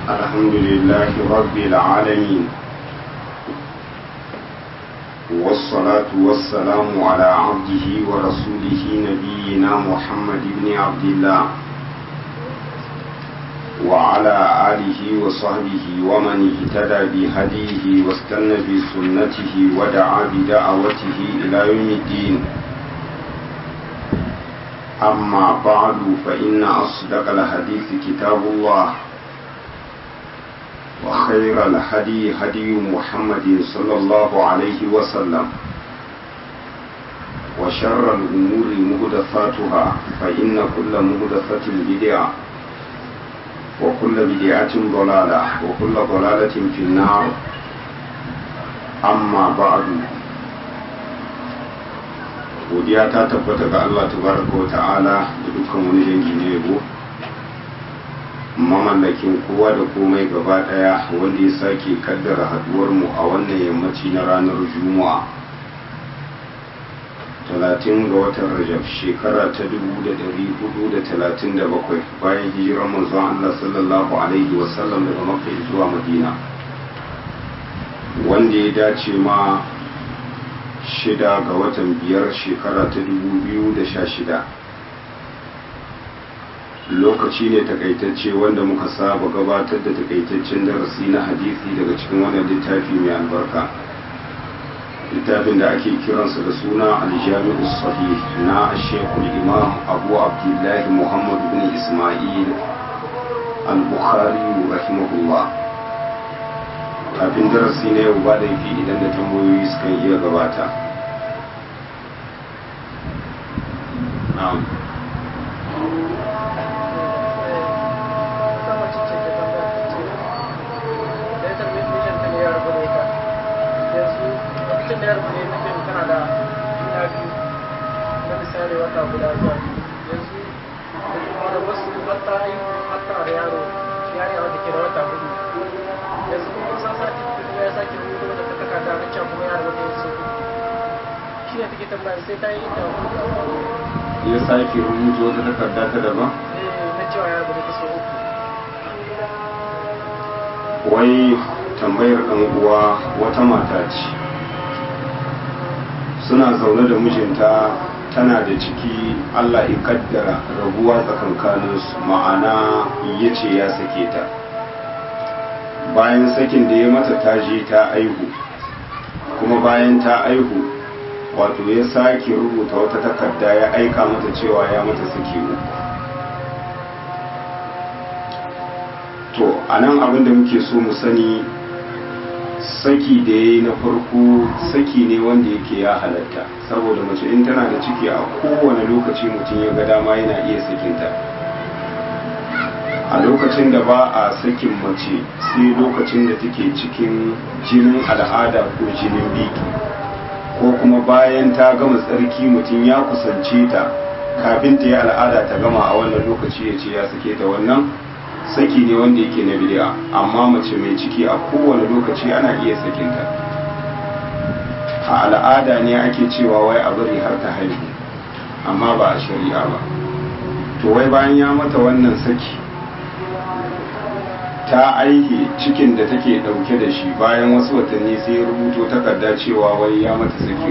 الحمد لله رب العالمين والصلاة والسلام على عبده ورسوله نبينا محمد بن عبد الله وعلى آله وصحبه ومن اهتدى بهديه واستنى بسنته ودعا بدعوته إلى يوم الدين أما بعد فإن أصدق الحديث كتاب الله وخير الهدي هدي محمد صلى الله عليه وسلم وشر الأمور مهدفاتها فإن كل مهدفة بدعة وكل بدعة ضلالة وكل ضلالة في النار أما بعد godiya ta tabbata ga Allah tabaraka wa ta'ala da dukkan wani dangi na yabo mamallakin kowa da komai gaba daya wanda ya sake kaddara haduwar mu a wannan yammaci na ranar juma'a talatin ga watan rajab shekara ta dubu da dari hudu da talatin da bakwai bayan hijirar manzon Allah sallallahu alaihi wasallam daga makka zuwa madina wanda ya dace ma shida ga watan biyar shekara ta dubu biyu da sha shida lokaci ne takaitacce wanda muka saba gabatar da takaitaccen darasi na hadisi daga cikin wannan littafi mai albarka littafin da ake kiransa da suna aljami'u sahih na shekul imam abu abdullahi muhammad bin ismail al-bukhari rahimahullah kafin darasi na yau ba da yafi idan da tambayoyi suka iya gabata wata guda zuwa yanzu da wasu wata yi hatta da yaro yare wanda ke da wata hudu yanzu kuma san sati kuma ya sake rubuto da ta takarda na can kuma yaro wanda ya so shi ne take tambaya sai ta yi inda ya sake rubuto wata takarda ta daban na cewa yaro da ta so uku wai tambayar ɗan uwa wata mata ce suna zaune da mijinta tana da ciki Allah ya kaddara rabuwa tsakankaninsu ma'ana ya ce ya sake ta bayan sakin da ya mata ta je ta aihu kuma bayan ta aihu wato ya sake rubuta wata takarda ya aika mata cewa ya mata saki uku to a nan abinda muke so mu sani saki da ya yi na farko saki ne wanda yake ya halatta saboda mace in tana da ciki a kowane lokaci mutum ya ga dama yana iya sakinta a lokacin da ba a sakin mace sai lokacin da take cikin jinin al'ada ko jinin biki ko kuma bayan ta gama tsarki mutum ya kusance ta kafin ta yi al'ada ta gama a wannan lokaci ya ce ya sake ta wannan saki ne wanda yake na bid'a amma mace mai ciki a kowane lokaci ana iya sakinta a al'ada ne ake cewa wai a bari har ta haihu amma ba a shari'a ba to wai bayan ya mata wannan saki ta aihe cikin da take dauke da shi bayan wasu watanni sai rubuto takarda cewa wai ya mata saki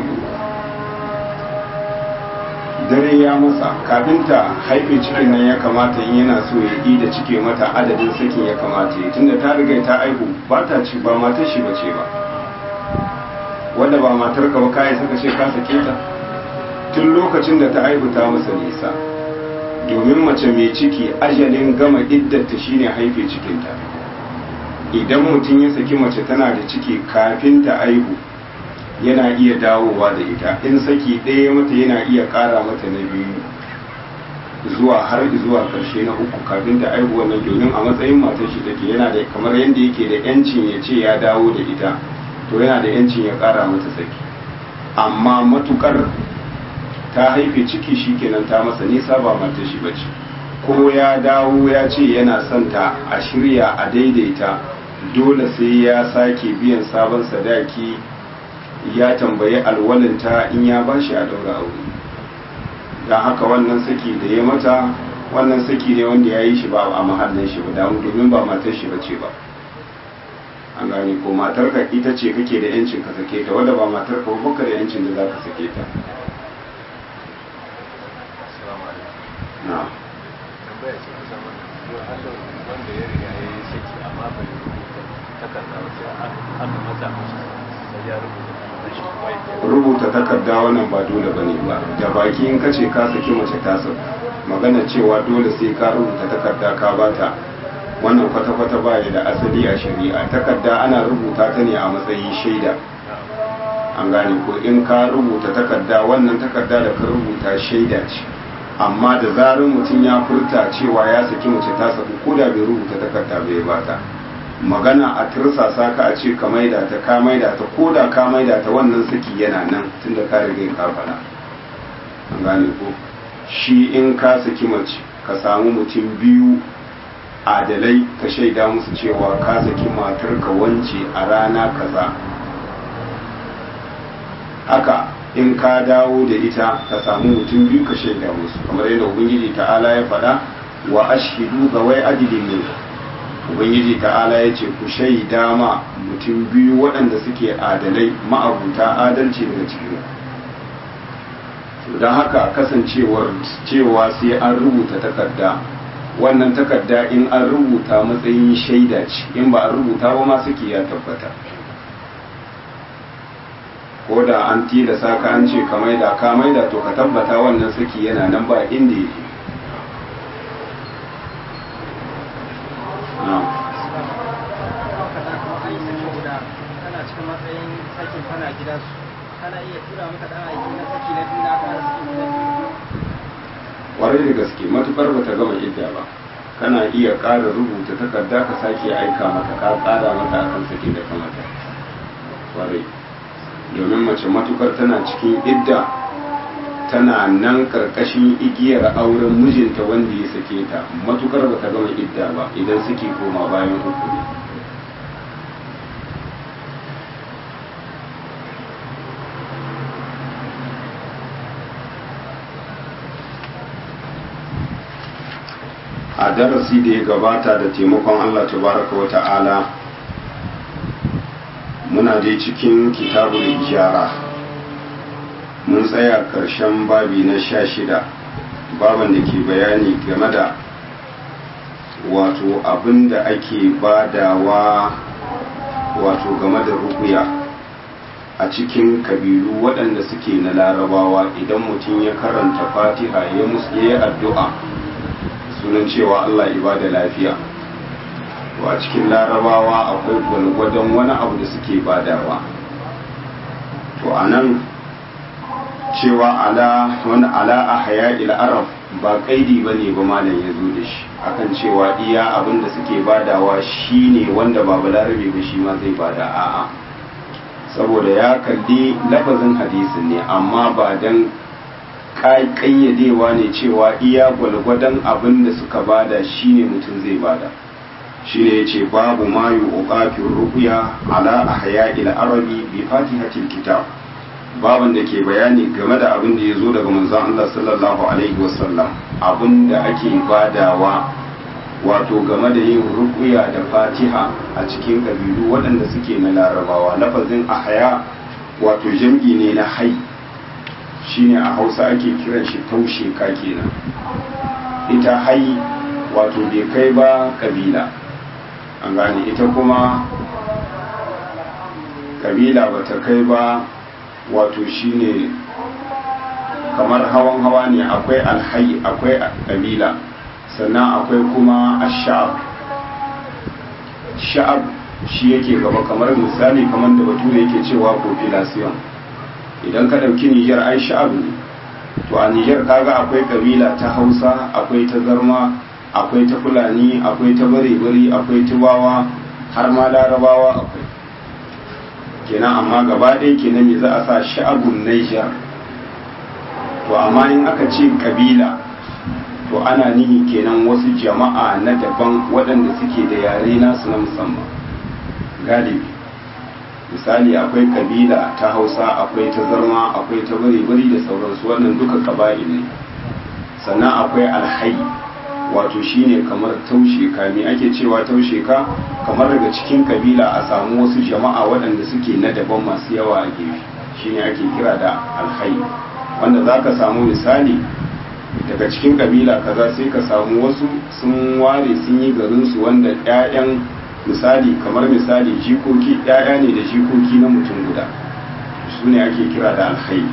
dare ya masa kafin ta haife cikin nan ya kamata in yana so ya yi da cike mata adadin sakin ya kamata ya tunda ta riga ta aihu ba ta ci ba matar shi bace ba wanda ba matar ka ba kai saka ce ka sake ta tun lokacin da ta aihu ta masa nisa domin mace mai ciki ajalin gama iddata shine haife cikinta idan mutum ya saki mace tana da ciki kafin ta aihu yana iya dawowa da ita in saki ɗaya mata yana iya ƙara mata na biyu zuwa har zuwa ƙarshe na uku kafin ta aihu wannan domin a matsayin matar shi take yana da kamar yadda yake da yancin ya ce ya dawo da ita to yana da yancin ya ƙara mata saki amma matukar ta haife ciki shi kenan ta masa nisa ba matar shi bace ko ya dawo ya ce yana son ta a shirya a daidaita dole sai ya sake biyan sabon sadaki ya tambayi alwalinta in ya ba shi a daura aure don haka wannan saki da ya mata wannan saki ne wanda ya yi shi ba a mahallin shi ba damu domin ba matar shi ba ce ba an gane ko matar ka ita ce kake da yancin ka sake ta wadda ba matar ka ba ka da yancin da za ka sake ta na tambaya ce kusa wannan yau Allah wanda ya riga ya yi saki amma bai rubuta takarda ba sai aka mata mashi sai ya rubuta takardar shi kuma ya rubuta takarda wannan ba dole ba ne ba da baki in kace ka saki mace ta sauka magana cewa dole sai ka rubuta takarda ka bata wannan kwata-kwata ba da asali a shari'a takarda ana rubuta ta ne a matsayin shaida an gane ko in ka rubuta takarda wannan takarda da ka rubuta shaida ce amma da zarar mutum ya furta cewa ya saki mace ta saku ko da bai rubuta takarda bai bata magana a tirsasa ka a ce ka maida ta ka maida ta ko da ka maida ta wannan saki yana nan tunda ka riga ka faɗa an gane ko shi in ka saki mace ka samu mutum biyu adalai ka shaida musu cewa ka saki matar ka wance a rana kaza haka in ka dawo da ita ka samu mutum biyu ka shaida musu kamar yadda ubangiji ta'ala ya faɗa wa ashhidu zawai adilin ne ubangiji ta'ala ya ce ku shaida ma mutum biyu waɗanda suke adalai ma'abuta adalci daga cikin don haka kasancewar cewa sai an rubuta takarda wannan takarda in an rubuta matsayin shaida ce in ba an rubuta ba ma suke ya tabbata ko da an tilasa ka an ce ka maida ka maida to ka tabbata wannan saki yana nan ba inda yake kwarai da gaske matukar ba ta gama idda ba kana iya ƙara rubuta takarda ka sake aika mata ka ƙara mata akan sake da kamata kwarai domin mace matukar tana cikin idda tana nan karkashin igiyar auren mijinta wanda ya sake ta matukar ba ta gama idda ba idan suke koma bayan uku ne a darasi da ya gabata da taimakon Allah tabaraka wa ta'ala muna dai cikin kitabul ijara mun tsaya ƙarshen babi na sha shida baban da ke bayani game da wato abin da ake badawa wato game da rukuya a cikin kabilu waɗanda suke na larabawa idan mutum ya karanta fatiha ya yi addu'a sunan cewa Allah ibada lafiya to a cikin larabawa akwai gwalgwadon wani abu da suke badawa to a nan cewa ala wani ala a haya arab ba kaidi ba ne ba malam ya zo da shi akan cewa iya abin da suke badawa shi ne wanda ba balarabe ba shi ma zai bada a'a saboda ya kalli lafazin hadisin ne amma ba dan ƙayyadewa ne cewa iya gwalgwadon abin da suka bada shine mutum zai bada shine yace babu ma yuqafir ruqya ala ahya ila arabi bi fatihatil kitab baban da ke bayani game da abin da yazo daga manzon Allah sallallahu alaihi wasallam abin da ake badawa wato game da yin ruqya da fatiha a cikin kabilu waɗanda suke na larabawa lafazin ahya wato jam'i ne na hayy shine a hausa ake kiran shi taushe ka kenan ita hai wato bai kai ba kabila an gane ita kuma kabila ba ta kai ba wato shine kamar hawan hawa ne akwai alhai akwai kabila sannan akwai kuma ashab sha'ab shi yake gaba kamar misali kamar da bature yake cewa population idan ka ɗauki nijar ai sha'abu ne to a nijar kaga akwai kabila ta hausa akwai ta zarma akwai ta fulani akwai ta bare-bari akwai tubawa har ma larabawa akwai kenan amma gaba ɗaya kenan me za a sa sha'abun nijar to amma in aka ce kabila to ana nihi kenan wasu jama'a na daban waɗanda suke da yare nasu na musamman galibi misali akwai kabila ta hausa akwai ta zarma akwai ta bari-bari da sauransu wannan duka kaba'il ne sannan akwai alhai wato shine kamar taushe ka me ake cewa taushe ka kamar daga cikin kabila a samu wasu jama'a waɗanda suke na daban masu yawa a gefe shine ake kira da alhayi wanda za ka samu misali daga cikin kabila kaza sai ka samu wasu sun ware sun yi garinsu wanda 'ya'yan misali kamar misali jikoki 'ya'ya ne da jikoki na mutum guda su ne ake kira da alhayi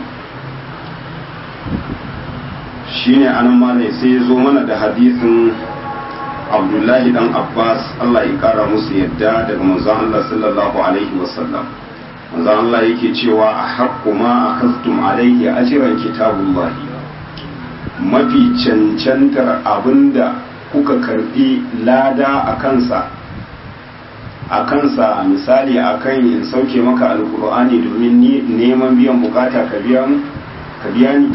shine anan malai sai ya zo mana da hadisin abdullahi dan abbas allah ya kara musu yadda daga manzon allah sallallahu alaihi wasallam manzon allah yake cewa a haƙƙu ma a kastum alaihi ajiran kitabullahi mafi cancantar abinda kuka karbi lada a kansa a kansa misali akan in sauke maka alkur'ani domin neman biyan bukata ka biya ni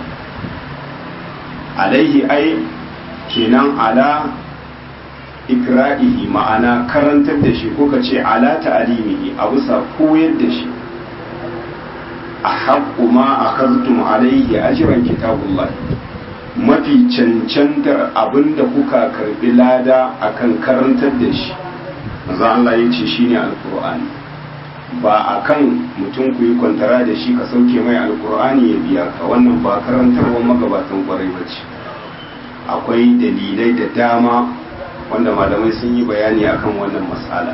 alaihi ai kenan ala ikra'ihi ma'ana karantar da shi ko ka ce ala ta'alimihi a bisa koyar da shi a haƙƙu ma a kartum alaihi ajiran kitabullah mafi cancantar abinda kuka karbi lada akan karantar da shi maza Allah ya ce shine alkur'ani ba a kan mutum ku yi kwantara da shi ka sauke mai alkur'ani ya biya ka wannan ba karantarwar magabatan kwarai ba ce akwai dalilai da dama wanda malamai sun yi bayani akan wannan matsala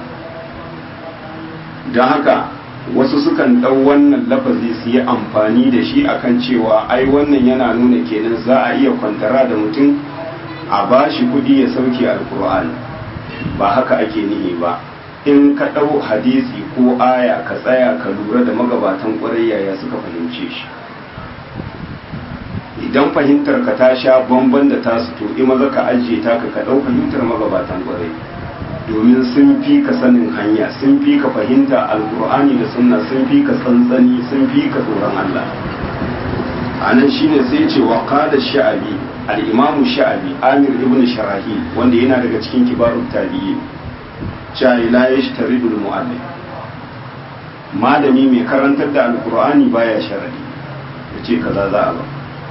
don haka wasu sukan ɗau wannan lafazi su yi amfani da shi akan cewa ai wannan yana nuna kenan za a iya kwantara da mutum a ba shi kuɗi ya sauke alkur'ani ba haka ake nihi ba in ka ɗau hadisi ko aya ka tsaya ka lura da magabatan ƙwarai yaya suka fahimce shi idan fahimtar ka ta sha bamban da tasu to in maza ka ajiye ta ka ɗau fahimtar magabatan ƙwarai domin sun fi ka sanin hanya sun fi ka fahimta alkur'ani da sunna sun fi ka tsantsani sun fi ka tsoron Allah a nan shine sai ce wa qala sha'abi al-imamu sha'abi amir ibn sharahil wanda yana daga cikin kibarut tabi'in cewa la yashtaridu al-mu'allim malami mai karantar da alkur'ani baya sharadi yace kaza za a ba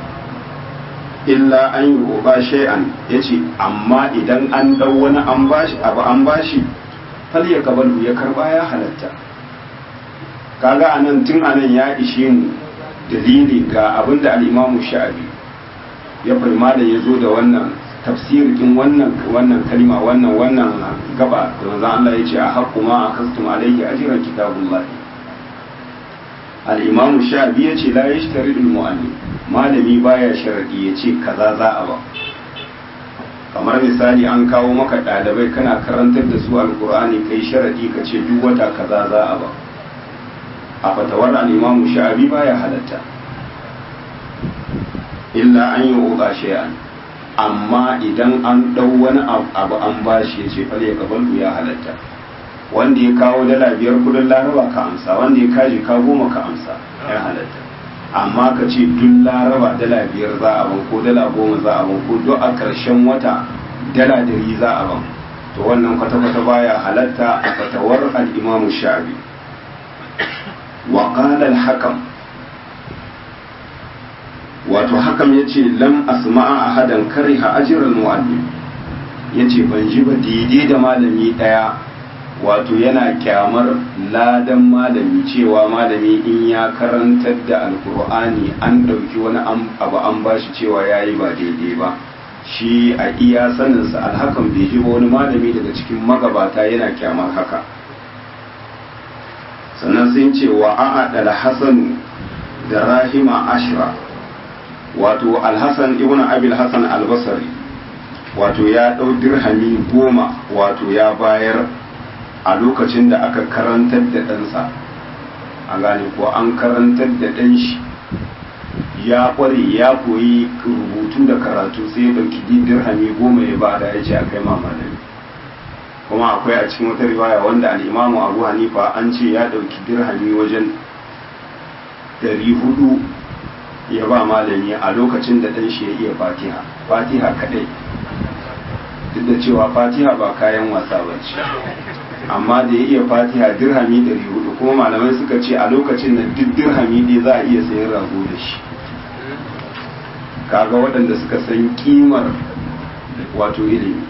illa an yi roba shay'an yace amma idan an dau wani an bashi abu an bashi fal ya kabalu ya karba ya halatta kaga anan tun anan ya ishe mu dalili ga abinda al-imamu sha'abi ya fahima da ya zo da wannan tafsirin wannan wannan kalima wannan wannan gaba da manzon Allah ya ce a haqqu ma akastum alayhi ajran kitabullah al-imamu sha'abi ya ce la yashtari al-mu'allim malami baya sharadi ya ce kaza za a ba kamar misali an kawo maka ɗalibai kana karantar da su alkur'ani kai sharadi ka ce duk wata kaza za a ba a fatawar al'imamu sha'abi baya halatta illa an yi uba shay'an amma idan an ɗau wani abu an bashi ya ce fale gaban ya halatta wanda ya kawo dala biyar kudin laraba ka amsa wanda ya kaji ka goma ka amsa ya halatta amma ka ce duk laraba dala biyar za a ban ko dala goma za a ban ko duk a ƙarshen wata dala dari za a ban to wannan kwata-kwata baya halatta a fatawar al'imamu sha'abi wa al-hakam wato hakam ya ce lam asma'a ahadan kariha ajiyar mu'allim ya ce ban ji ba daidai da malami ɗaya wato yana kyamar ladan malami cewa malami in ya karantar da alkur'ani an ɗauki wani abu an bashi cewa ya yi ba daidai ba shi a iya saninsa alhakan bai ji wani malami daga cikin magabata yana kyamar haka sannan sun ce wa a'ad al-hasan da rahima ashra wato alhassan ibn abil hassan albasari wato ya ɗau dirhami goma wato ya bayar a lokacin da aka karantar da ɗansa a gane ko an karantar da ɗan shi ya ƙware ya koyi rubutu da karatu sai ya ɗauki dirhami goma ya bada ya ce a kai mamalami kuma akwai a cikin wata riwaya wanda al'imamu abu hanifa an ce ya ɗauki dirhami wajen ɗari hudu ya ba malami a lokacin da ɗan shi ya iya fatiha fatiha kaɗai duk da cewa fatiha ba kayan wasa ba ce amma da ya iya fatiha dirhami ɗari hudu kuma malamai suka ce a lokacin da duk dirhami ɗaya za a iya sayan rago da shi kaga waɗanda suka san kimar wato ilimi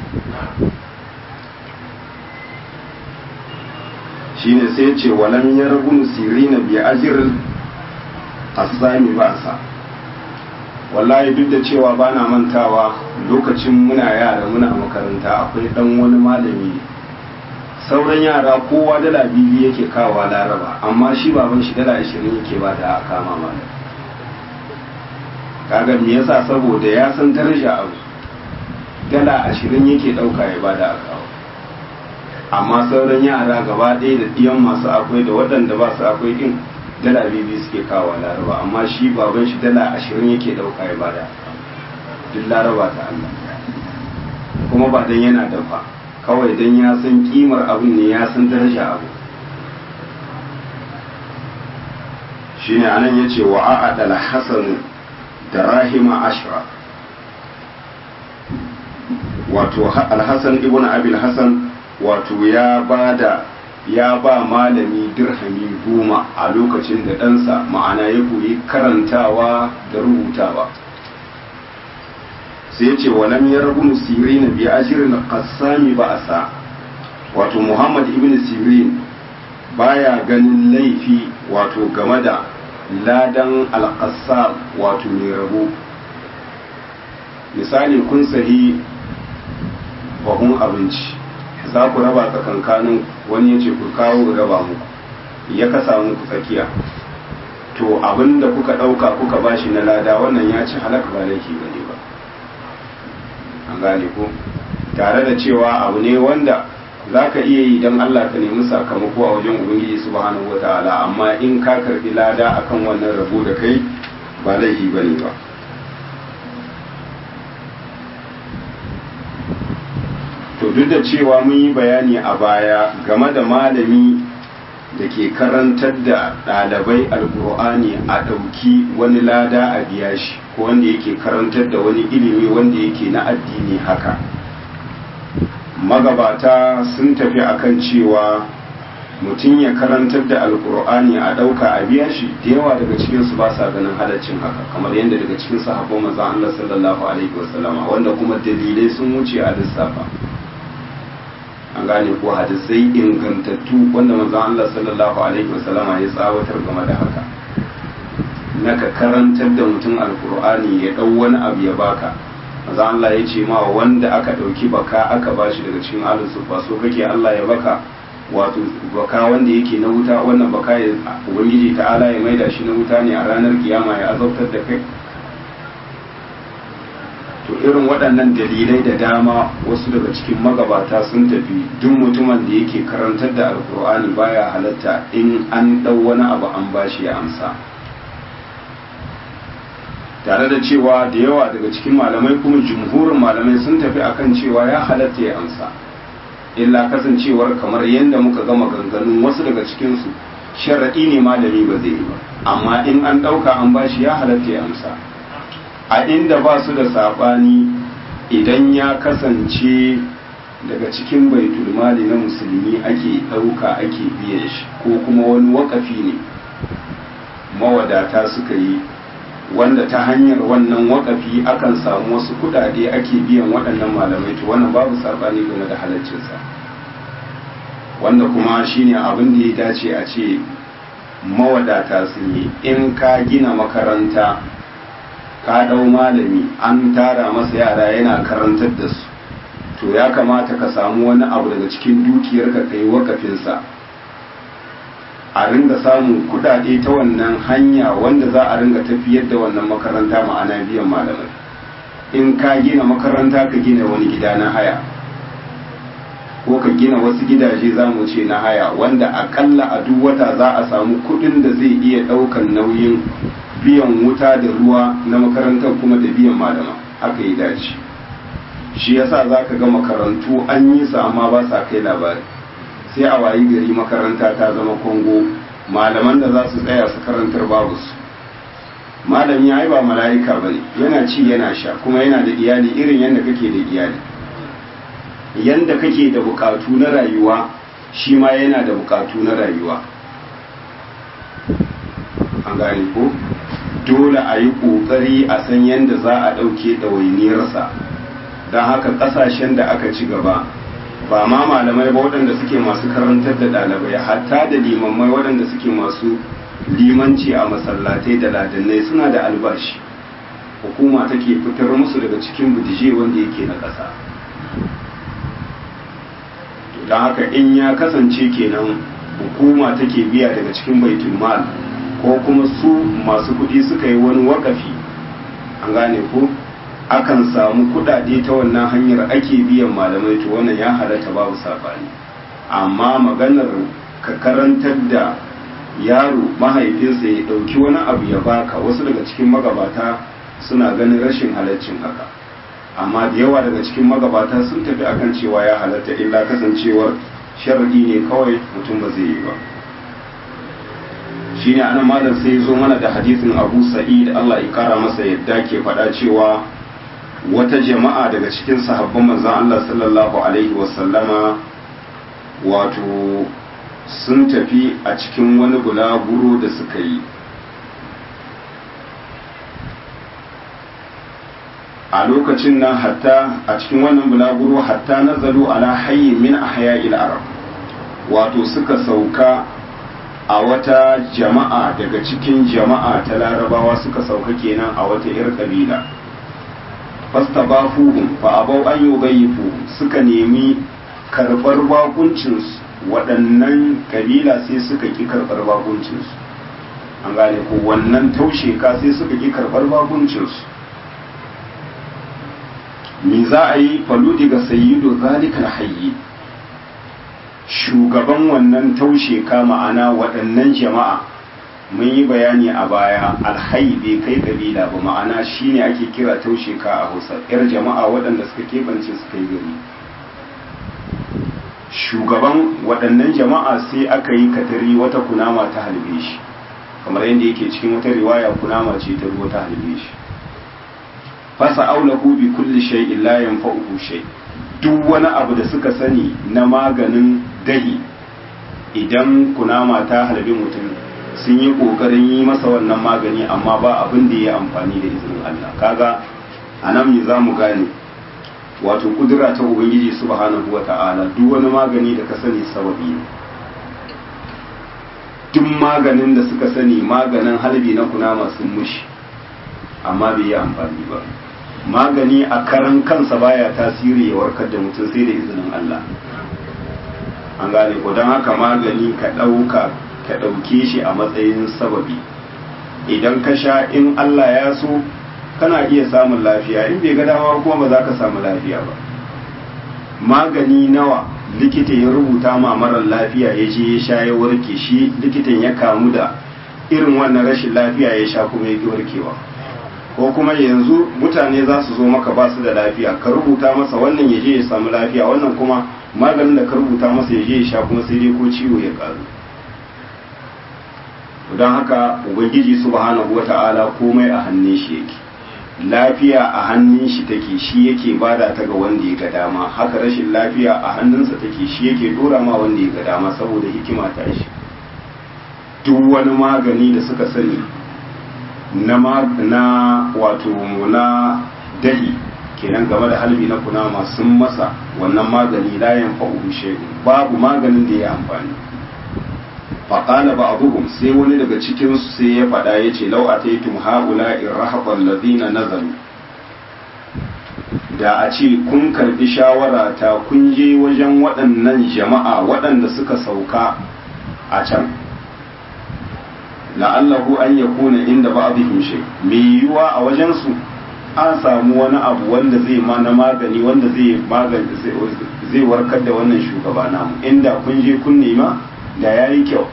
shine sai ce walam yargun sirina bi ajr asami ba'sa wallahi duk da cewa bana mantawa lokacin muna yara muna makaranta akwai dan wani malami sauran yara kowa dala biyu yake kawa laraba amma shi baban shi dala ashirin yake ba da kama malam kaga me yasa saboda ya san daraja abu dala ashirin yake ɗauka ya bada a kawo amma sauran yara gaba ɗaya da ɗiyan masu akwai da waɗanda ba su akwai ɗin dala biyu suke kawo laraba amma shi baban shi dala ashirin yake ɗauka ya bada duk laraba ta Allah kuma ba dan yana dafa kawai dan ya san kimar abin ne ya san daraja abu shine anan yace wa a'adal hasan da rahima ashra wato alhassan ibn abil hassan wato ya bada ya ba malami dirhami goma a lokacin da ɗansa ma'ana ya koyi karantawa da rubutawa sai ya ce walam ya rabu sirin bi ashirin qassami ba asa wato muhammad ibn sirin baya ganin laifi wato game da ladan alƙasar wato mai rabo misali kun sahi bahun abinci za ku raba tsakankanin wani ya ce ku kawo raba muku ya kasa muku tsakiya to abin da kuka ɗauka kuka bashi na lada wannan ya ci halaka ba laifi ba ne ba an gane ko tare da cewa abu ne wanda za ka iya yi don Allah ka nemi sakamako a wajen Ubangiji subhanahu wa ta'ala amma in ka karbi lada akan wannan rabo da kai ba laifi ba ne ba to duk da cewa mun yi bayani a baya game da malami da ke karantar da ɗalibai alkur'ani a ɗauki wani lada a biya shi ko wanda yake karantar da wani ilimi wanda yake na addini haka magabata sun tafi akan cewa mutum ya karantar da alkur'ani a ɗauka a biya shi da yawa daga cikinsu ba sa ganin halaccin haka kamar yadda daga cikin sahabban manzon Allah sallallahu alaihi wasallama wanda kuma dalilai sun wuce a lissafa an gane ko hadisai ingantattu wanda manzon Allah sallallahu alaihi wasallama ya tsawatar game da haka naka karantar da mutum alkur'ani ya ɗau wani abu ya baka maza Allah ya ce ma wanda aka ɗauki baka aka bashi daga cikin alin sufa so kake Allah ya baka wato baka wanda yake na wuta wannan baka ya ubangiji ta'ala ya maida shi na wuta ne a ranar kiyama ya azabtar da kai to irin waɗannan dalilai da dama wasu daga cikin magabata sun tafi duk mutumin da yake karantar da alkur'ani baya halatta in an ɗau wani abu an bashi ya amsa tare da cewa da yawa daga cikin malamai kuma jumhurin malamai sun tafi akan cewa ya halatta ya amsa illa kasancewar kamar yadda muka gama ganganun wasu daga cikinsu sharaɗi ne malami ba zai yi ba amma in an ɗauka an bashi ya halatta ya amsa a inda ba su da saɓani idan ya kasance daga cikin baitul mali na musulmi ake ɗauka ake biyan shi ko kuma wani wakafi ne mawadata suka yi wanda ta hanyar wannan wakafi akan samu wasu kudade ake biyan waɗannan malamai to wannan babu sabani game da halaccinsa wanda kuma shine abin da ya dace a ce mawadata sun yi in ka gina makaranta ka ɗau malami an tara masa yara yana karantar da su to ya kamata ka samu wani abu daga cikin dukiyarka ka yi wakafinsa a ringa samun kudade ta wannan hanya wanda za a ringa tafiyar da wannan makaranta ma'ana biyan malamai in ka gina makaranta ka gina wani gida na haya ko ka gina wasu gidaje za mu ce na haya wanda akalla a duk wata za a samu kudin da zai iya daukan nauyin biyan wuta da ruwa na makarantar kuma da biyan malama haka yi dace shi yasa za ka ga makarantu an yi su amma ba sa kai labari sai a wayi gari makaranta ta zama kongo malaman da za su tsaya su karantar babu su malami ya yi ba mala'ika ba ne yana ci yana sha kuma yana da iyali irin yadda kake da iyali yadda kake da bukatu na rayuwa shi ma yana da bukatu na rayuwa an gane ko dole a yi ƙoƙari a san yadda za a ɗauke ɗawainiyarsa don haka ƙasashen da aka ci gaba ba ma malamai ba waɗanda suke masu karantar da ɗalibai hatta da limammai waɗanda suke masu limanci a masallatai da ladannai suna da albashi hukuma take fitar musu daga cikin budije wanda yake na ƙasa don haka in ya kasance kenan hukuma take biya daga cikin baitul mal ko kuma su masu kuɗi suka yi wani wakafi an gane ko akan samu kuɗaɗe ta wannan hanyar ake biyan malamai to wannan ya halatta babu sabani amma maganar ka karantar da yaro mahaifinsa ya ɗauki wani abu ya baka wasu daga cikin magabata suna ganin rashin halaccin haka amma da yawa daga cikin magabata sun tafi akan cewa ya halatta illa kasancewar sharadi ne kawai mutum ba zai yi ba shine anan malam sai zo mana da hadisin Abu Sa'id Allah ya kara masa yadda ke faɗa cewa wata jama'a daga cikin sahabban manzon Allah sallallahu alaihi wasallama wato sun tafi a cikin wani bulaguro da suka yi a lokacin nan hatta a cikin wannan bulaguro hatta nazalu ala hayyin min ahya'il arab wato suka sauka a wata jama'a daga cikin jama'a ta larabawa suka sauka kenan a wata yar kabila fastabafuhum fa abau an yubayyifu suka nemi karbar bakuncinsu waɗannan kabila sai suka ki karbar bakuncinsu an gane ko wannan taushe ka sai suka ki karbar bakuncinsu me za a yi faludi ga sayyidu zalikal hayyi shugaban wannan taushe ka ma'ana waɗannan jama'a mun yi bayani a baya alhayi bai kai kabila ba ma'ana shine ake kira taushe ka a hausa yar jama'a waɗanda suka keɓance suka yi gari shugaban waɗannan jama'a sai aka yi katari wata kunama ta halbe shi kamar yadda yake cikin wata riwaya kunama ce ta ruwa ta halbe shi fasa aulahu bi kulli shay'in la yanfa'uhu shay duk wani abu da suka sani na maganin dahi idan kunama ta halbi mutum sun yi kokarin yi masa wannan magani amma ba abin da ya amfani da izinin Allah kaga anan me zamu gane wato kudura ta ubangiji subhanahu wata'ala duk wani magani da ka sani sababi ne duk maganin da suka sani maganin halbi na kunama sun mushi amma bai yi amfani ba magani a karan kansa baya tasiri ya warkar da mutum sai da izinin Allah an gane ko don haka magani ka ɗauka ka ɗauke shi a matsayin sababi idan ka sha in Allah ya so kana iya samun lafiya in bai ga dama kuma ba za ka samu lafiya ba magani nawa likita ya rubuta ma marar lafiya ya je ya sha ya warke shi likitan ya kamu da irin wannan rashin lafiya ya sha kuma ya ki warkewa ko kuma yanzu mutane za su zo maka ba su da lafiya ka rubuta masa wannan ya je ya samu lafiya wannan kuma maganin da ka rubuta masa ya je ya sha kuma sai dai ko ciwo ya karu don haka ubangiji subhanahu wata'ala komai a hannun shi yake lafiya a hannun shi take shi yake bada ta ga wanda ya ga dama haka rashin lafiya a hannunsa take shi yake dora ma wanda ya ga dama saboda hikima ta shi duk wani magani da suka sani na na wato na dahi kenan game da halbi na kunama sun masa wannan magani layan fa'uhu shay'un babu maganin da ya amfani faƙala ba abubuwan sai wani daga cikinsu sai ya faɗa ya ce lau a taitun haƙula in rahaɓar lazina nazaru da a ce kun karɓi shawara ta kun je wajen waɗannan jama'a waɗanda suka sauka a can la'allahu an ya kuna inda ba abin shi mai yiwuwa a wajensu an samu wani abu wanda zai ma na magani wanda zai magani zai warkar da wannan shugaba namu inda kun je kun nema da ya yi kyau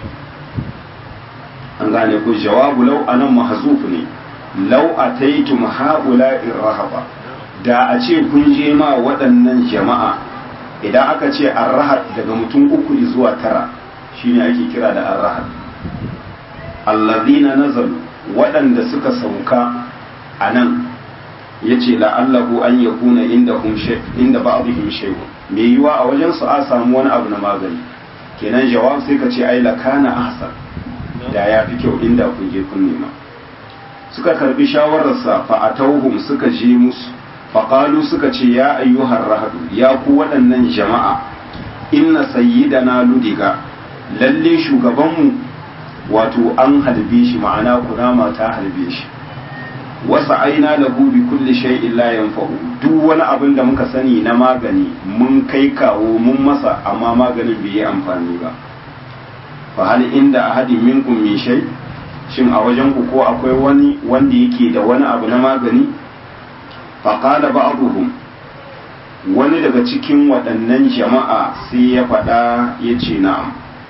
an gane ku jawabu lau anan mahzuf ne lau ataitum haula irhaba da a ce kun je ma waɗannan jama'a idan aka ce arrahat daga mutum uku zuwa tara shine ake kira da arrahat allazina nazalu waɗanda suka sauka a nan ya ce la'allahu an ya kuna inda inda ba'dihim shay'un me yiwa a wajen su a samu wani abu na magani kenan jawab sai ka ce ai lakana ahsan da ya fi kyau inda kun je kun nema suka karbi shawararsa fa atauhum suka je musu faƙalu suka ce ya ayyuhar rahadu ya ku waɗannan jama'a inna sayyidana ludiga lalle shugabanmu wato an halbe shi ma'ana kunama ta halbe shi wasa aina lahu bi kulli shay'in la yanfa'u duk wani abin da muka sani na magani mun kai kawo mun masa amma maganin bai yi amfani ba fa hal inda ahadin minkum min shay shin a wajen ku ko akwai wani wanda yake da wani abu na magani fa qala ba'dhum wani daga cikin waɗannan jama'a sai ya faɗa ya ce na'am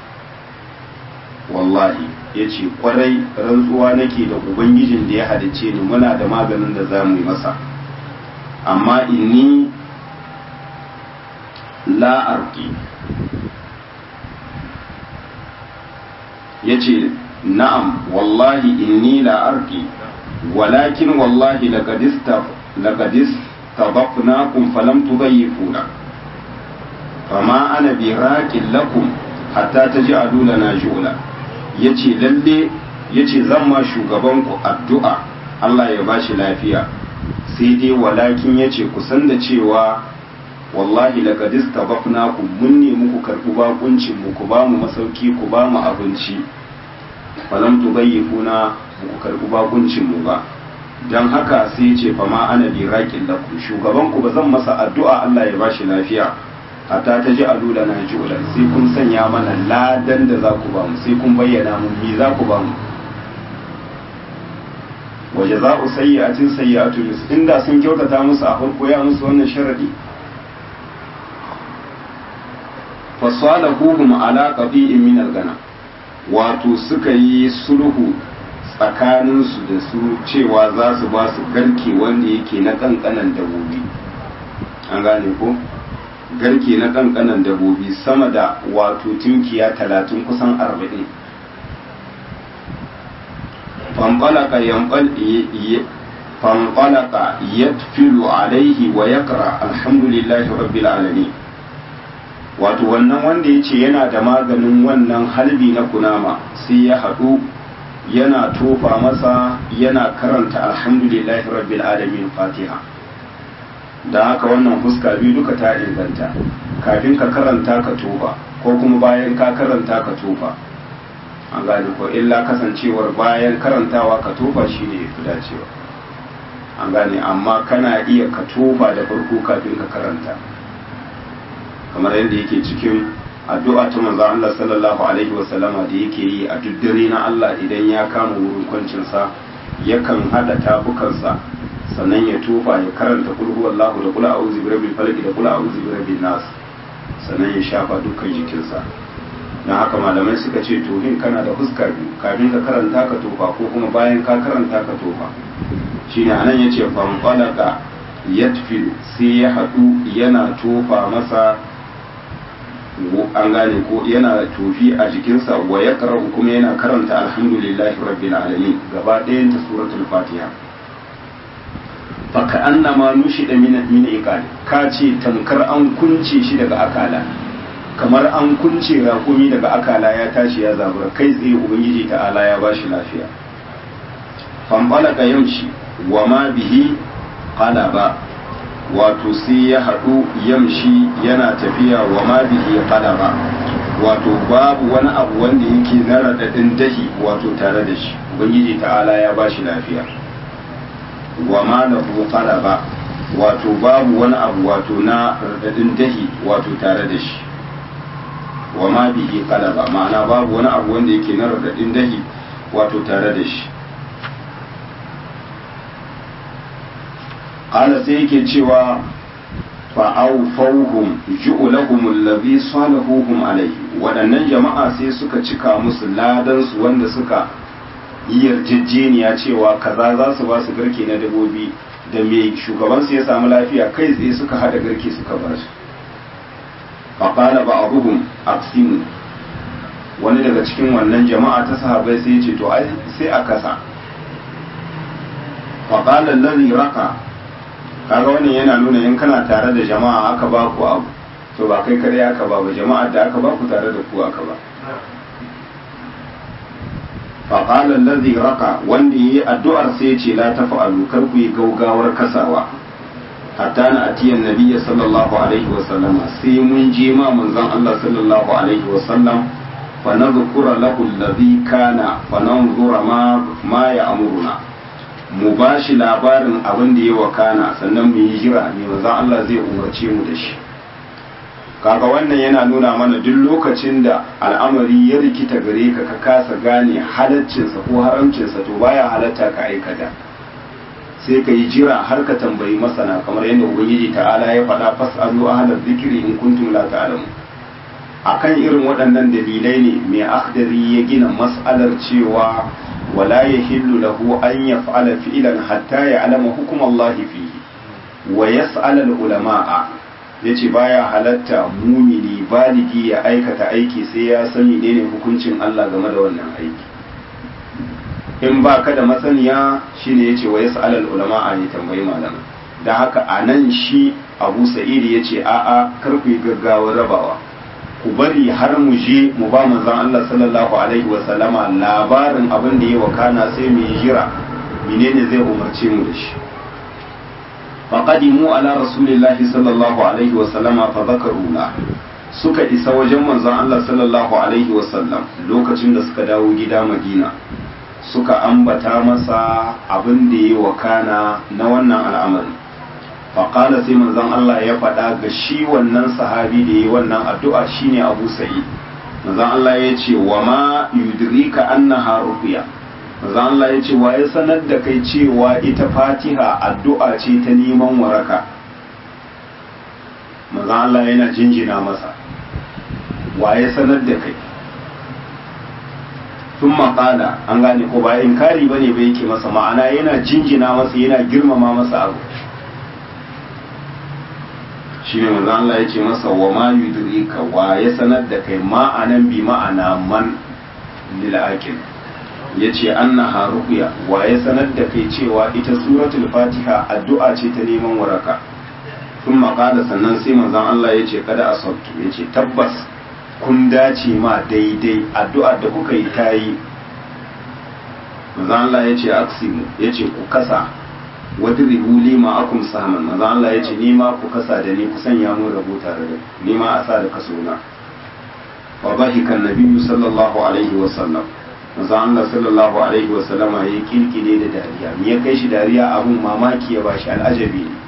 wallahi ya ce kwarai rantsuwa nake da ubangijin da ya halicce ni muna da maganin da za mu yi masa amma inni la'arki ya ce na'am wallahi inni la'arki walakin wallahi laƙadis tabaqnakum falam tudayyifuna fama ana biraƙin lakum hatta taj'alu lana jula yace lalle yace zan ma shugabanku addu'a Allah ya bashi lafiya sai dai walakin yace ku san da cewa wallahi laqad istabaqnakum mun ne muku karbu bakuncin mu ku ba mu masauki ku ba mu abinci falam tudayyifuna ku karbu bakuncin mu ba dan haka sai yace fa ma ana bi raqin lakum shugabanku ba zan masa addu'a Allah ya bashi lafiya hatta ta ji alula na julan sai kun sanya mana ladan da za ku ba mu sai kun bayyana mu me za ku ba mu waje za ku sayyatin sayyatu mis inda sun kyautata musu a farko ya musu wannan sharadi fasalahuhum ala qabi'in min al-gana wato suka yi sulhu tsakaninsu da su cewa za su ba su garke wanda yake na kankanan dabobi an gane ko garke na kankanan dabobi sama da wato tunkiya talatin kusan arba'in fanfalaka yatfilu alaihi wa yakra alhamdulillahi rabbil alamin wato wannan wanda ya ce yana da maganin wannan halbi na kunama sai ya haɗu yana tofa masa yana karanta alhamdulillahi rabbil alamin fatiha da haka wannan fuska biyu duka ta inganta kafin ka karanta ka tofa ko kuma bayan ka karanta ka tofa an gane ko illa kasancewar bayan karantawa ka tofa shi ne fi dacewa an gane amma kana iya ka tofa da farko kafin ka karanta kamar yadda yake cikin addu'a ta manzo Allah sallallahu alaihi wasallama da yake yi a duk dare na Allah idan ya kama wurin kwancinsa yakan hada tafukansa sannan ya tufa ya karanta kul huwallahu da kul a'udhu birabbil falaq da kul a'udhu birabbin nas sannan ya shafa dukkan jikinsa dan haka malamai suka ce to hin kana da fuska biyu kafin ka karanta ka tofa ko kuma bayan ka karanta ka tofa shine anan yace fanqalaka yatfilu sai ya hadu yana tofa masa an gane ko yana tofi a jikinsa wa ya kuma yana karanta alhamdulillahi rabbil alamin gaba ɗayan ta suratul fatiha faka annama nushi da min min iqali ka ce tamkar an kunce shi daga akala kamar an kunce raƙumi daga akala ya tashi ya zabura kai tsaye ubangiji ta'ala ya bashi lafiya fanfalaka yamshi wa ma bihi qala ba wato sai ya haɗu yamshi yana tafiya wa ma bihi qalaba wato babu wani abu wanda yake na radadin dahi wato tare da shi ubangiji ta'ala ya bashi lafiya wa ma lahu qalaba wato babu wani abu wato na radadin dahi wato tare da shi wa ma bihi qalaba ma'ana babu wani abu wanda yake na radadin dahi wato tare da shi qala sai yake cewa fa'aufauhum ju'ulahum allazi salahuhum alayhi waɗannan jama'a sai suka cika musu ladan su wanda suka yi yarjejeniya cewa kaza za su ba su garke na dabobi da mai shugaban su ya samu lafiya kai tsaye suka hada garke suka ba su faqala ba'dhum aqsimu wani daga cikin wannan jama'a ta sahabbai sai ya ce to ai sai a kasa faqala allazi raka kaga wannan yana nuna in kana tare da jama'a aka ba ku abu to ba kai kare aka ba ba jama'ar da aka ba ku tare da ku aka ba faƙalar lazi raka wanda yi addu'ar sai ce la ta fa'alu kar ku yi gaugawar kasawa hatta na atiyan nabiyya sallallahu alaihi wa sallama sai mun je ma manzon Allah sallallahu alaihi wa sallam fa nadhkura lahu alladhi kana fa nanzura ma ma ya amuruna mu bashi labarin abin da ya wakana sannan mu yi jira ne manzon Allah zai umarce mu da shi kaga wannan yana nuna mana duk lokacin da al'amari ya rikita gare ka ka kasa gane halaccinsa ko haramcinsa to baya halatta ka aikata sai ka yi jira har ka tambayi masana kamar yadda ubangiji ta'ala ya faɗa fas'alu ahlal zikri in kuntum la ta'lamu akan irin waɗannan dalilai ne mai akhdari ya gina mas'alar cewa wala yahillu lahu an yaf'ala fi'lan hatta ya'lama hukumallahi fihi wa yas'al al-ulama'a yace baya halatta mumini baligi ya aikata aiki sai ya san menene hukuncin Allah game da wannan aiki in ba ka da masaniya shine yace wa yas'al al ulama a yi tambayi malama da haka anan shi Abu Sa'id yace a'a kar ku yi gaggawa rabawa ku bari har mu je mu ba manzon Allah sallallahu alaihi wa sallama labarin abin da ya wakana sai mu yi jira menene zai umarce mu da shi faqadimu ala rasulillahi sallallahu alaihi wa sallama fa zakaru la suka isa wajen manzon Allah sallallahu alaihi wa sallam lokacin da suka dawo gida Madina suka ambata masa abin da ya wakana na wannan al'amari faƙala sai manzon Allah ya faɗa ga shi wannan sahabi da ya wannan addu'a shine Abu Sa'id manzon Allah ya ce wa ma yudrika annaha ruqya manzon Allah ya ce wa ya sanar da kai cewa ita Fatiha addu'a ce ta neman waraka manzon Allah yana jinjina masa wa ya sanar da kai sun maƙala an gane ko ba inkari bane ba yake masa ma'ana yana jinjina masa yana girmama masa abu shi ne manzo Allah ya ce masa wa ma yudrika wa ya sanar da kai ma'anan bi ma'ana man lil aqil yace annaha ruqya wa ya sanar da kai cewa ita suratul fatiha addu'a ce ta neman waraka sun maƙala sannan sai manzon Allah ya ce kada asabtu yace tabbas kun dace ma daidai addu'ar da kuka yi ta yi Allah ya ce aksimu ya ce ku kasa wadda rihuli ma akum saman maza Allah ya ce nima ku kasa da ni ku sanya mun rabu tare da nima a sa da kaso na wa bahikan nabiyyu sallallahu alaihi wa sallam maza Allah sallallahu alaihi wa sallama ya kirkire da dariya me ya kai shi dariya abun mamaki ya bashi al'ajabi ne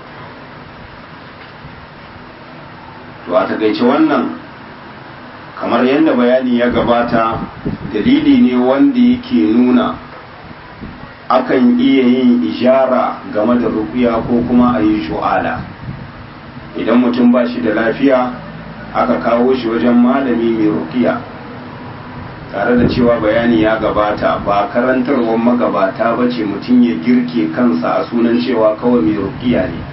to a takaice wannan kamar yadda bayani ya gabata dalili ne wanda yake nuna akan iya yin ishara game da rukuya ko kuma a yi shu'ala idan mutum ba shi da lafiya aka kawo shi wajen malami mai rukiya tare da cewa bayani ya gabata ba karantarwar magabata ba ce mutum ya girke kansa a sunan cewa kawai mai rukiya ne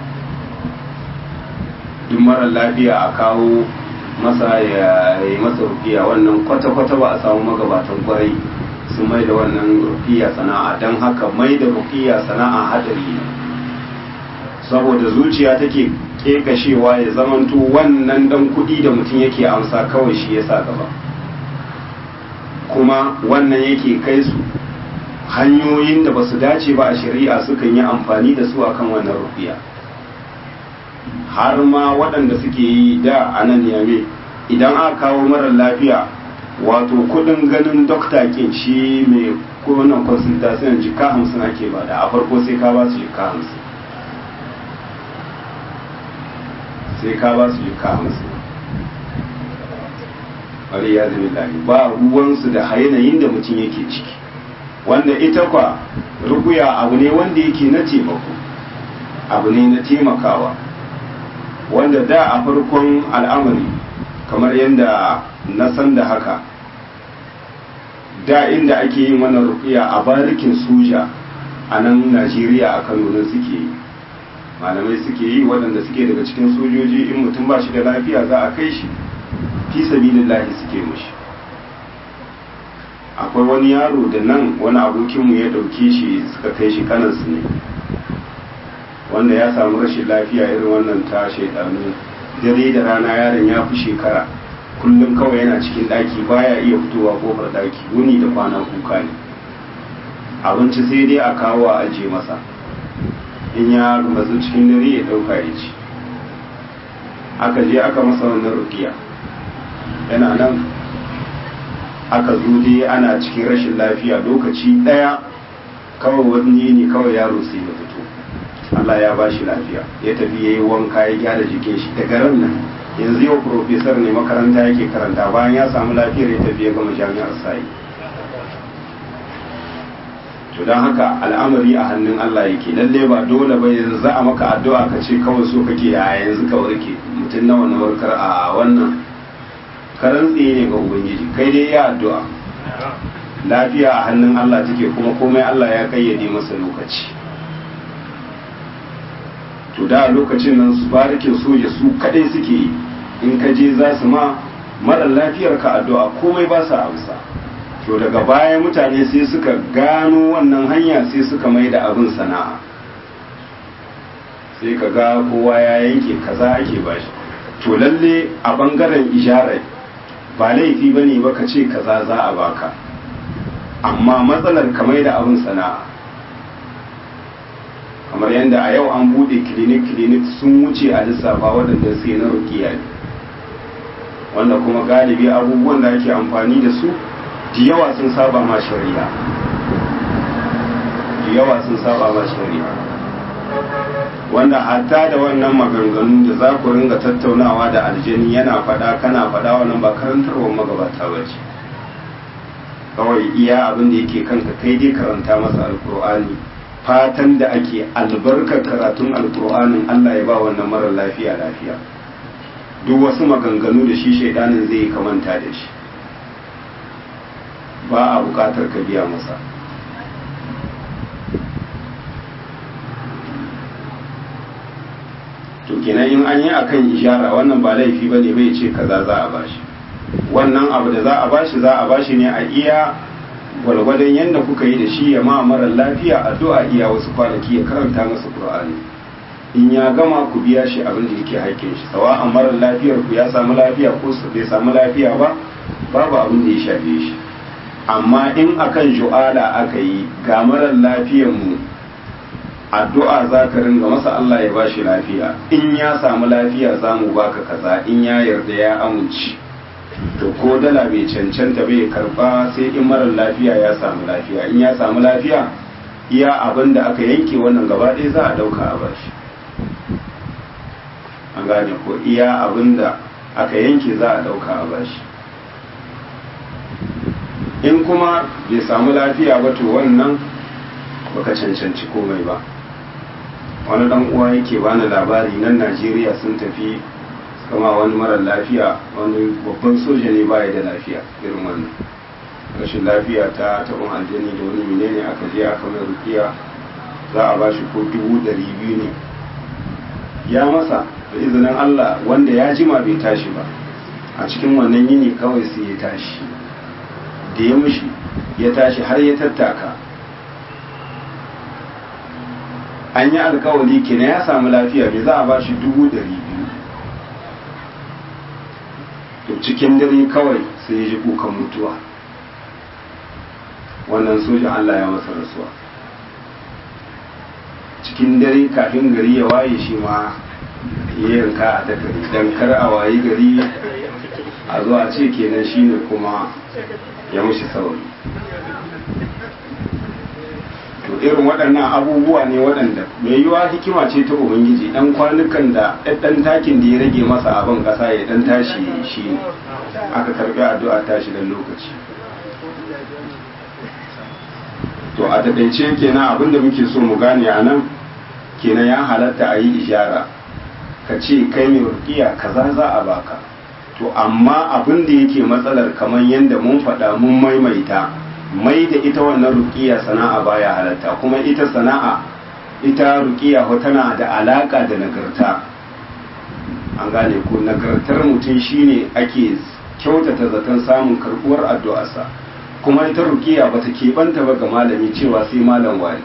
duk marar lafiya a kawo masa ya yi masa rukiya wannan kwata-kwata ba a samu magabatan kwarai sun mai da wannan rukiya sana'a don haka mai da rukiya sana'a hadari ne saboda zuciya take kekashewa ya zamanto wannan dan kudi da mutum yake amsa kawai shi ya sa gaba kuma wannan yake kai su hanyoyin da ba su dace ba a shari'a sukan yi amfani da su akan wannan rukiya har ma waɗanda suke yi da a nan yame idan aka kawo marar lafiya wato kudin ganin dokta kin shi mai kowane consultation jika hamsin ake bada a farko sai ka ba su jika hamsin sai ka ba su jika hamsin wani ya zama lari ba ruwansu da yanayin da mutum yake ciki wanda ita kwa rukuya abu ne wanda yake na taimako abu ne na taimakawa wanda da a farkon al'amari kamar yadda na san da haka da inda ake yin wannan rukiya a barikin soja a nan najeriya a kano nan suke yi malamai suke yi waɗanda suke daga cikin sojoji in mutum ba shi da lafiya za a kai shi fi sabilillahi suke mushi akwai wani yaro da nan wani abokinmu ya ɗauke shi suka kai shi kanansu ne wanda ya samu rashin lafiya irin wannan ta shaidanu dare da rana yaron ya fi shekara kullum kawai yana cikin ɗaki baya iya fitowa kofar ɗaki wuni da kwana kuka ne abinci sai dai a kawo a ajiye masa in ya mazu cikin dare ya ɗauka ya ci aka je aka masa wannan rukiya yana nan aka zo dai ana cikin rashin lafiya lokaci ɗaya kawai wani ne kawai yaro sai ya fito Allah ya ba shi lafiya ya tafi ya yi wanka ya gyara jikin shi daga ran nan yanzu yau profesor ne makaranta yake karanta bayan ya samu lafiyar ya tafi ya gama jami'ar sayi to don haka al'amari a hannun Allah yake lalle ba dole ba yanzu za a maka addu'a ka ce kawai so kake a yanzu ka warke mutum nawa na warkar a wannan karan tsaye ne ga ubangiji kai dai ya addu'a lafiya a hannun Allah take kuma komai Allah ya kayyade masa lokaci to da lokacin nan su barikin soja su kadai suke yi in ka je za su ma mara lafiyar ka addu'a komai ba sa amsa to daga baya mutane sai suka gano wannan hanya sai suka mai da abin sana'a sai ka ga kowa ya yanke kaza ake bashi to lalle a bangaren isharar ba laifi ba ne ba ka ce kaza za a baka amma matsalar ka mai da abin sana'a kamar yadda a yau an bude clinic-clinic sun wuce a lissafa waɗanda sai na rukiya ne wanda kuma galibi abubuwan da ake amfani da su da yawa sun saba ma shari'a da yawa sun saba ma shari'a wanda hatta da wannan maganganu da za ku ringa tattaunawa da aljani yana faɗa kana faɗa wannan ba karantarwar magabata ba ce kawai iya abin da yake kanka kai dai karanta masa alkur'ani fatan da ake albarkar karatun alkur'anin allah ya ba wannan mara lafiya lafiya duk wasu maganganu da shi shaidanin zai kamanta da shi ba a bukatar ka biya masa to kenan in an yi akan ishara wannan ba laifi bane bai ce kaza za a bashi wannan abu da za a bashi za a bashi ne a iya gwalgwadon yadda kuka yi da shi ya ma mara lafiya addu'a iya wasu kwanaki ya karanta masa qur'ani in ya gama ku biya shi abin da yake haƙƙin shi sawa'an mara lafiyar ku ya samu lafiya ko bai samu lafiya ba babu abin da ya shafe shi amma in akan ju'ala aka yi ga marar lafiyar mu addu'a za ka ringa masa Allah ya bashi lafiya in ya samu lafiya za mu baka kaza in ya yarda ya amince to ko dala bai cancanta bai karba sai in marar lafiya ya samu lafiya in ya samu lafiya iya abin da aka yanke wannan gaba ɗaya za a ɗauka a bashi an gane ko iya abin da aka yanke za a ɗauka a bashi in kuma bai samu lafiya ba to wannan baka cancanci komai ba wani dan uwa yake bani labari nan najeriya sun tafi kama wani marar lafiya wani babban soja ne baya da lafiya irin wannan rashin lafiya ta taɓin aljani da wani menene aka je aka mai rukiya za a ba shi ko dubu ɗari biyu ne ya masa da izinin allah wanda ya jima bai tashi ba a cikin wannan yini kawai sai ya tashi da ya mushi ya tashi har ya tattaka an yi alkawali kenan ya samu lafiya bai za a ba shi dubu ɗari biyu to cikin dare kawai sai ya ji kukan mutuwa wannan sojan Allah ya masa rasuwa cikin dare kafin gari ya waye shi ma ya yanka a dakari don kar a wayi gari a zo a ce kenan shine kuma ya mushi sauri to irin waɗannan abubuwa ne waɗanda mai yiwa hikima ce ta ubangiji ɗan kwanukan da ɗan takin da ya rage masa abin ƙasa ya ɗan tashi shi ne aka karɓi addu'a tashi dan lokaci to a taƙaice kenan abin da muke so mu gane a nan kenan ya halatta a yi ishara ka ce kai mai rukiya kaza za a baka to amma abin da yake matsalar kamar yadda mun faɗa mun maimaita mai da ita wannan rukiya sana'a baya halatta kuma ita sana'a ita rukiya tana da alaka da nagarta an gane ko nagartar mutum shine ake kyautata zaton samun karbuwar addu'arsa kuma ita rukiya bata keɓanta ba ga malami cewa sai malam wani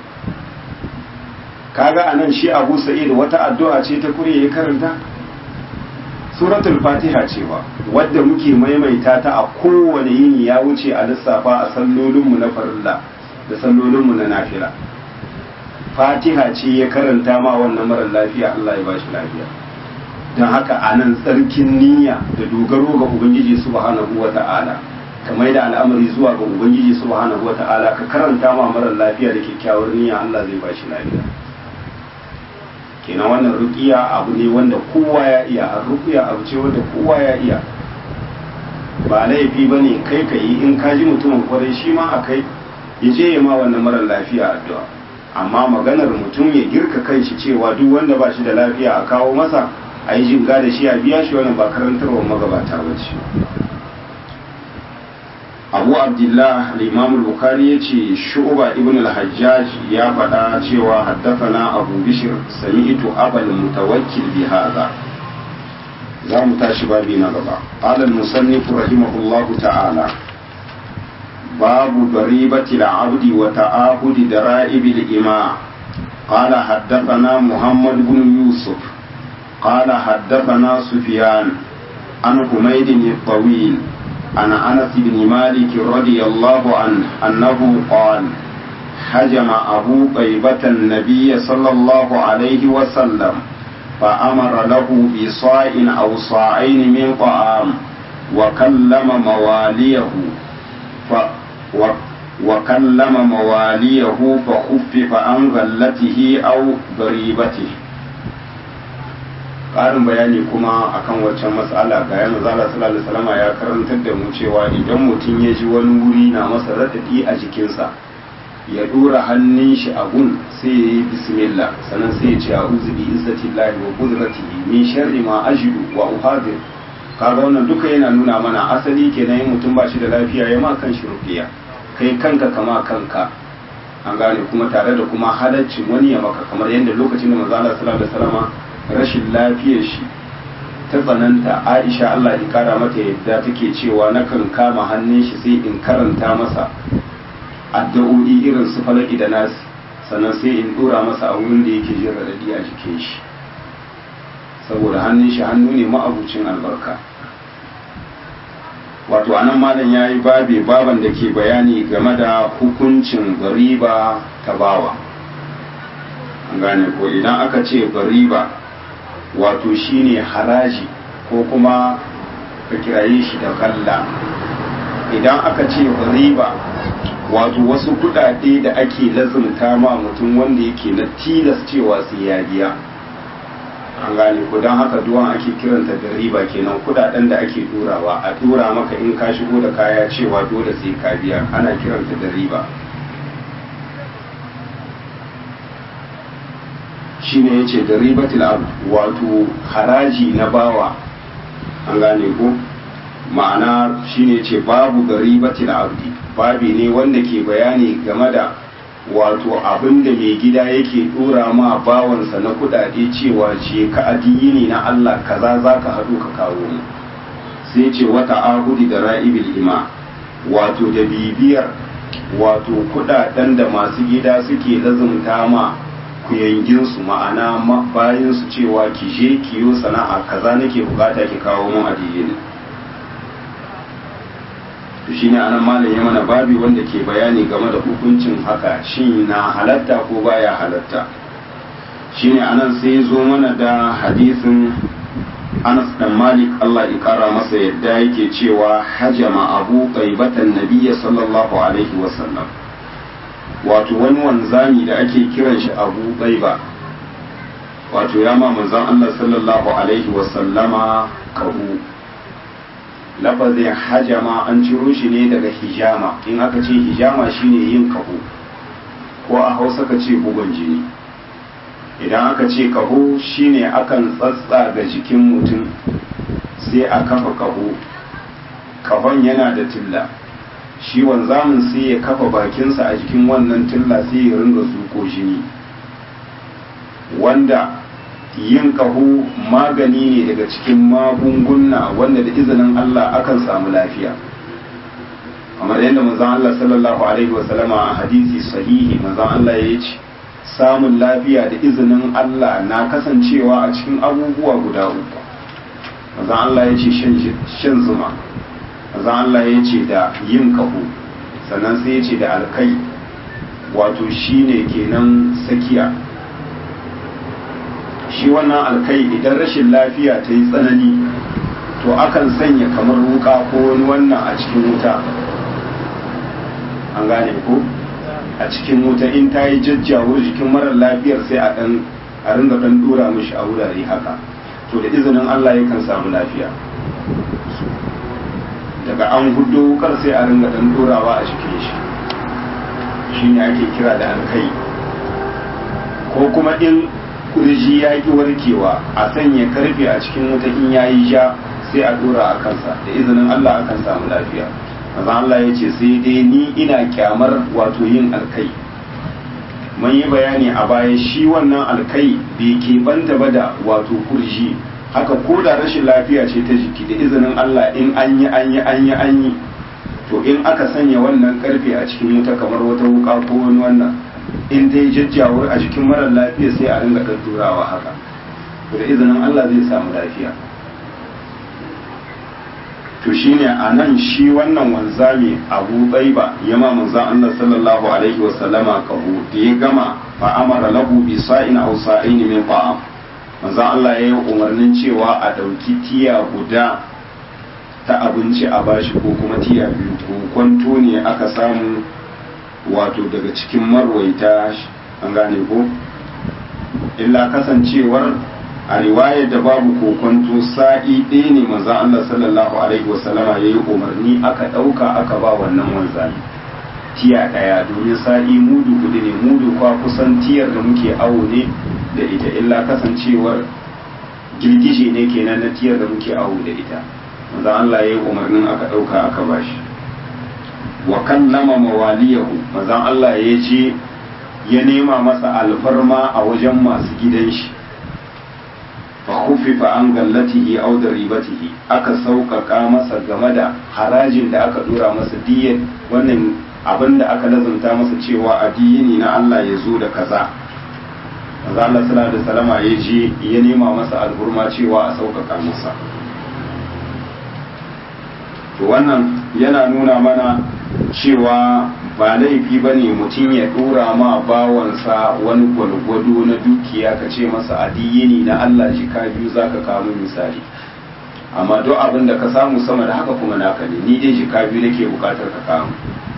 kaga anan shi abu sa'id wata addu'a ce ta kure ya karanta suratul fatiha cewa wadda muke maimaita ta a kowane yini ya wuce a lissafa a sallolinmu na farilla da sallolinmu na nafila fatiha ce ya karanta ma wannan marar lafiya Allah ya bashi lafiya don haka a nan tsarkin niyya da dogaro ga ubangiji subhanahu wa ta'ala ka mai da al'amari zuwa ga ubangiji subhanahu wa ta'ala ka karanta ma marar lafiya da kyakkyawar niyya Allah zai bashi lafiya kenan wannan ruqiya abu ne wanda kowa ya iya a ruqiya abu ce wanda kowa ya iya ba laifi bane kai ka yi in ka ji mutumin kwarai shi ma a kai ya je ya ma wannan marar lafiya addu'a amma maganar mutum ya girka kanshi cewa duk wanda ba shi da lafiya a kawo masa a yi jinga da shi a biya shi wannan ba karantarwar magabata ba ce abu abdullah al-imam al-bukhari ya ce shu'ba ibn al-hajjaj ya faɗa cewa haddathana abu bishir sami'tu abal mutawakkil bi hadha za mu tashi babi na gaba qala al-musannif rahimahullahu ta'ala babu daribati al-abdi wa ta'ahudi dara'ib al-ima قال حدثنا محمد بن يوسف قال حدثنا سفيان عن حميد الطويل عن انس بن مالك رضي الله عنه انه قال حجم ابو طيبه النبي صلى الله عليه وسلم فامر له بصاع او صاعين من طعام وكلم مواليه ف و وكلم مواليه فخفف عن غلته او ضريبته ƙarin bayani kuma akan waccan matsala ga yana zala sallallahu salama ya karantar da mu cewa idan mutum ya ji wani wuri na masa raɗaɗi a jikinsa ya ɗora hannun shi a gun sai ya yi bismillah sannan sai ya ce a uzu bi izzatillahi wa qudratihi min sharri ma ajidu wa uhadir kaga wannan duka yana nuna mana asali kenan yin mutum ba shi da lafiya ya ma kan shi rufiya kai kanka kama kanka an gane kuma tare da kuma halaccin wani ya maka kamar yadda lokacin da manzo Allah sallallahu alaihi wasallama rashin lafiyar shi ta tsananta aisha Allah ya kara mata yadda take cewa nakan kama hannun shi sai in karanta masa addu'o'i irin su falaki da nasi sannan sai in dora masa a wurin da yake jin radadi a jikin shi saboda hannun shi hannu ne ma'abucin albarka wato anan malam ya yi babe baban da ke bayani game da hukuncin gariba ta bawa an gane ko idan aka ce gariba wato shine haraji ko kuma ka kiraye shi da kalla idan aka ce riba wato wasu kudade da ake lazumta ma mutum wanda yake na tilas cewa su ya biya an gane ko don haka duwan ake kiranta da riba kenan kudaden da ake durawa a dura maka in ka shigo da kaya cewa dole sai ka biya ana kiranta da riba shine yace da ribatul abd wato haraji na bawa an gane ko ma'ana shine yace babu da ribatul abdi babi ne wanda ke bayani game da wato abin da mai gida yake dora ma bawansa na kudade cewa ce ka addini na Allah kaza zaka haɗu ka kawo mu sai ce wata ahudi da ra'ibil ima wato da bibiyar wato kudaden da masu gida suke lazumta ma kuyanginsu ma'ana bayansu cewa ki je ki yi sana'a kaza nake bukata ki kawo mun addini to shine anan malam ya mana babi wanda ke bayani game da hukuncin haka shin na halatta ko baya halatta shine anan sai zo mana da hadisin Anas dan Malik Allah ya kara masa yadda yake cewa hajama Abu Qaibatan Nabiyyi sallallahu alaihi wasallam wato wani wanzami da ake kiran shi abu ɗaiba wato ya ma manzon Allah sallallahu alaihi wasallama kahu lafazin hajama an ciro shi ne daga hijama in aka ce hijama shine yin kahu ko a hausa ka ce bugun jini idan aka ce kaho shine akan tsatsa ga jikin mutum sai a kafa kaho kahon yana da tilla shi wanzamin sai ya kafa bakinsa a jikin wannan tilla sai ya ringa zuko jini wanda yin kaho magani ne daga cikin magunguna wanda da izinin Allah akan samu lafiya kamar yadda manzon Allah sallallahu alaihi wasallama a hadisi sahihi manzon Allah ya ce samun lafiya da izinin Allah na kasancewa a cikin abubuwa guda uku manzon Allah ya ce shan zuma manzon Allah ya ce da yin kaho sannan sai ya ce da alkai wato shine kenan sakiya shi wannan alkai idan rashin lafiya ta yi tsanani to akan sanya kamar wuka ko wani wannan a cikin wuta an gane ko a cikin wuta in ta yi jajjawo jikin marar lafiyar sai a dan a ringa dan dora mishi a wurare haka to da izinin Allah yakan samu lafiya daga an hudo wukar sai a ringa dan dorawa a cikin shi shine ake kira da alkai ko kuma in kurji ya ki warkewa a sanya karfe a cikin wuta in yayi ja sai a dora a kansa da izinin Allah akan samu lafiya maza Allah ya ce sai dai ni ina kyamar wato yin alkai mun yi bayani a baya shi wannan alkai bai keɓanta ba da wato kurji haka ko da rashin lafiya ce ta jiki da izinin Allah in an yi an yi an yi an yi to in aka sanya wannan karfe a cikin wuta kamar wata wuka ko wani wannan in ta yi jajjawar a jikin marar lafiya sai a ringa ɗaɗɗurawa haka da izinin Allah zai samu lafiya to shine a nan shi wannan wanzami abu tsaiba ya ma manzan Allah sallallahu alaihi wa sallama kahu da ya gama fa amara lahu bi sa'in aw sa'in min ta'am manzan Allah ya yi umarnin cewa a ɗauki tiya guda ta abinci a bashi ko kuma tiya biyu ko kwanto ne aka samu wato daga cikin marwaita an gane ko illa kasancewar a riwayar da babu kokonto sa'i ɗaya ne manzan Allah sallallahu alaihi wasallama ya yi umarni aka ɗauka aka ba wannan wanzami tiya ɗaya domin sa'i mudu gudu ne mudu kwa kusan tiyar da muke awo ne da ita illa kasancewar girgije ne kenan na tiyar da muke awo da ita manzan Allah ya yi umarnin aka ɗauka aka ba shi wa kallama mawaliyahu manzan Allah ya ce ya nema masa alfarma a wajen masu gidan shi fa khuffifa an gallatihi aw ribatihi aka sauƙaƙa masa game da harajin da aka dora masa diyyar wannan abin da aka lazumta masa cewa addini na Allah ya zo da kaza manzo Allah sallallahu alaihi wasallama ya je ya nema masa alhurma cewa a sauƙaƙa masa to wannan yana nuna mana cewa ba laifi ba ne mutum ya dora ma bawansa wani gwalgwado na dukiya ka ce masa adiyini na Allah jika biyu za ka kawo misali amma duk abin da ka samu sama da haka kuma naka ne ni dai jika biyu nake bukatar ka kawo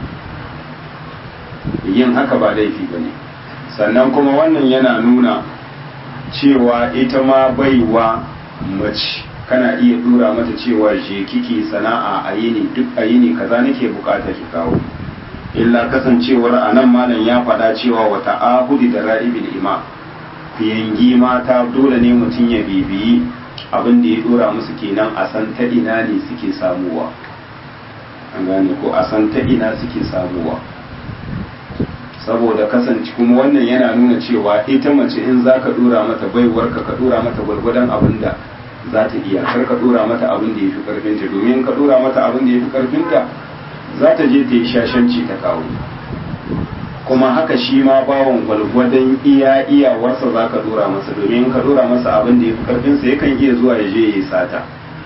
yin haka ba laifi ba ne sannan kuma wannan yana nuna cewa ita ma baiwa mace kana iya dora mata cewa je kike sana'a a yini duk a yini kaza nake bukatar ki kawo illa kasancewar a nan malam ya faɗa cewa wata ahudi da ra'ibil ima fiyangi mata dole ne mutum ya bibiyi abin da ya dora musu kenan a san ta ina ne suke samuwa an gane ko a san ta ina suke samuwa saboda kasance kuma wannan yana nuna cewa ita mace in za ka dora mata baiwarka ka dora mata gwargwadon abin da za ta iya kar ka dora mata abin da ya fi karfinta domin ka dora mata abin da ya fi karfinta za ta je ta yi shashanci ta kawo kuma haka shi ma bawon gwalgwadon iya iyawarsa za ka dora masa domin ka dora masa abin da ya fi karfinsa yakan iya zuwa ya je ya yi sata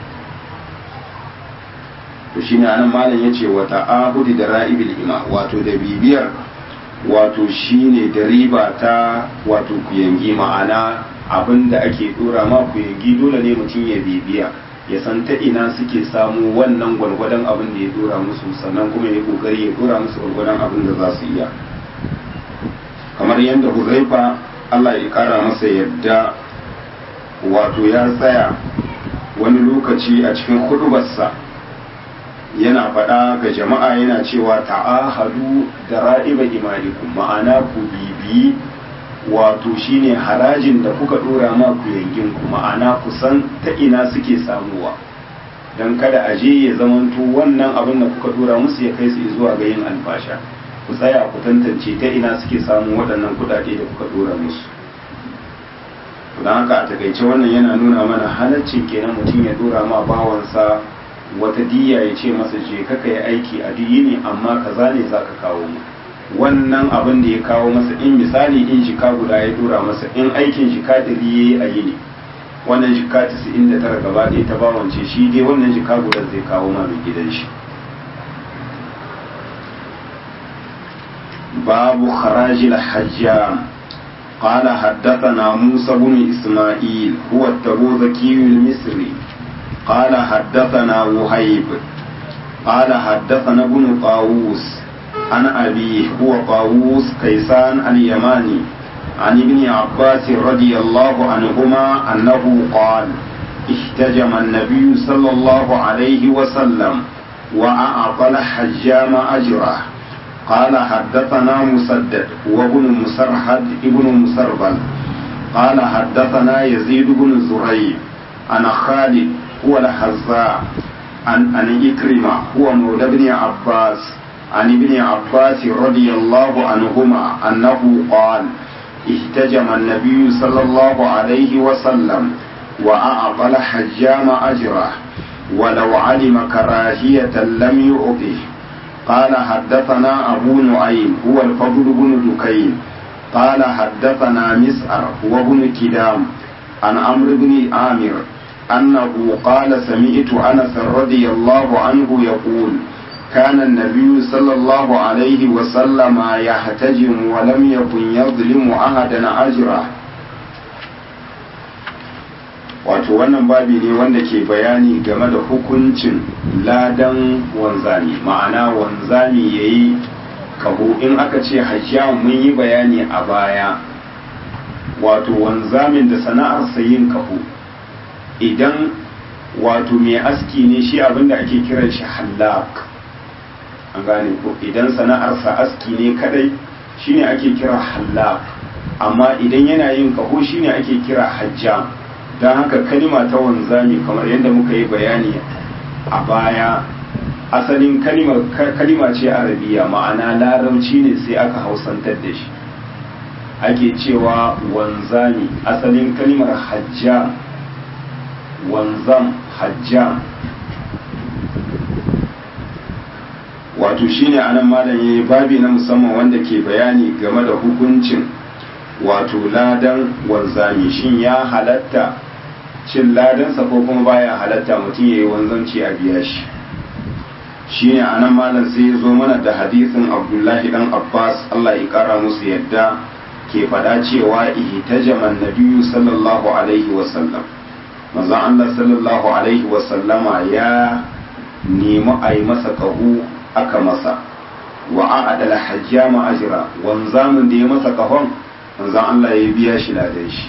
to shi ne anan malam ya ce wata ahudi da ra'ibil ima wato da bibiyar wato shi ne da riba ta wato kuyangi ma'ana abin da ake dora ma kuyangi dole ne mutum ya bibiya ya san ta ina suke samu wannan gwargwadon abin da ya dora musu sannan kuma ya kokari ya dora musu gwargwadon abin da za su iya kamar yadda huzaifa Allah ya kara masa yadda wato ya tsaya wani lokaci a cikin hudubarsa yana faɗa ga jama'a yana cewa ta'ahadu da ra'iba imanikum ma'ana ku bibiyi wato shine harajin da kuka dora ma ku yankin ku ma'ana ku san ta ina suke samuwa don kada a je ya zamanto wannan abin da kuka dora musu ya kai su zuwa ga yin albasha ku tsaya ku tantance ta ina suke samun waɗannan kuɗaɗe da kuka dora musu don haka a takaice wannan yana nuna mana halaccin kenan mutum ya dora ma bawansa wata diya ya ce masa je kaka yi aiki a duk yini amma kaza ne za ka kawo mu wannan abin da ya kawo masa in misali in shika guda ya dora masa in aikin shika ɗari ya yi a yini wannan shika tisa'in da tara gaba ɗaya ta bawance shi dai wannan shika guda zai kawo ma mai gidan shi باب خراج الحجام قال حدثنا موسى بن إسماعيل هو التبوذكي المصري قال حدثنا وهيب قال حدثنا ابن طاووس عن أبيه هو طاووس كيسان اليماني عن ابن عباس رضي الله عنهما أنه قال احتجم النبي صلى الله عليه وسلم وأعطى الحجام أجره قال حدثنا مسدد وابن مسرحد ابن مسربل قال حدثنا يزيد بن زريع عن خالد هو الحزاء عن عن إكرمة هو مولى ابن عباس عن ابن عباس رضي الله عنهما أنه قال احتجم النبي صلى الله عليه وسلم وأعطى الحجام أجره ولو علم كراهية لم يعطه قال حدثنا أبو نعيم هو الفضل بن دكين قال حدثنا مسعر هو بن كدام عن عمرو بن عامر أنه قال سمعت أنس رضي الله عنه يقول كان النبي صلى الله عليه وسلم يحتجم ولم يكن يظلم أحدا أجره wato wannan babi ne wanda ke bayani game da hukuncin ladan wanzami ma'ana wanzami ya yi kaho in aka ce hajjiya mun yi bayani a baya wato wanzamin da sana'arsa yin kaho idan wato mai aski ne shi abinda ake kiran shi hallak an gane ko idan sana'arsa aski ne kadai shine ake kira hallak amma idan yana yin kaho shine ake kira hajjam don haka kalima ta wanzami kamar yadda muka yi bayani a baya asalin kalima ce arabiya ma'ana larabci ne sai aka hausantar da shi ake cewa wanzami asalin kalimar hajjam wanzam hajjam wato shine anan malam yayi babi na musamman wanda ke bayani game da hukuncin wato ladan wanzami shin ya halatta cin ladansa ko kuma baya halatta mutum ya yi wanzanci a biya shi shine anan malam sai ya zo mana da hadisin abdullahi dan abbas allah ya kara musu yadda ke faɗa cewa ihtajaman nabiyyu sallallahu alaihi wasallam manzon allah sallallahu alaihi wasallama ya nemi a yi masa kahu aka masa wa a'adala hajjama ajra wanzamin da ya masa kahon manzon Allah ya biya shi ladan shi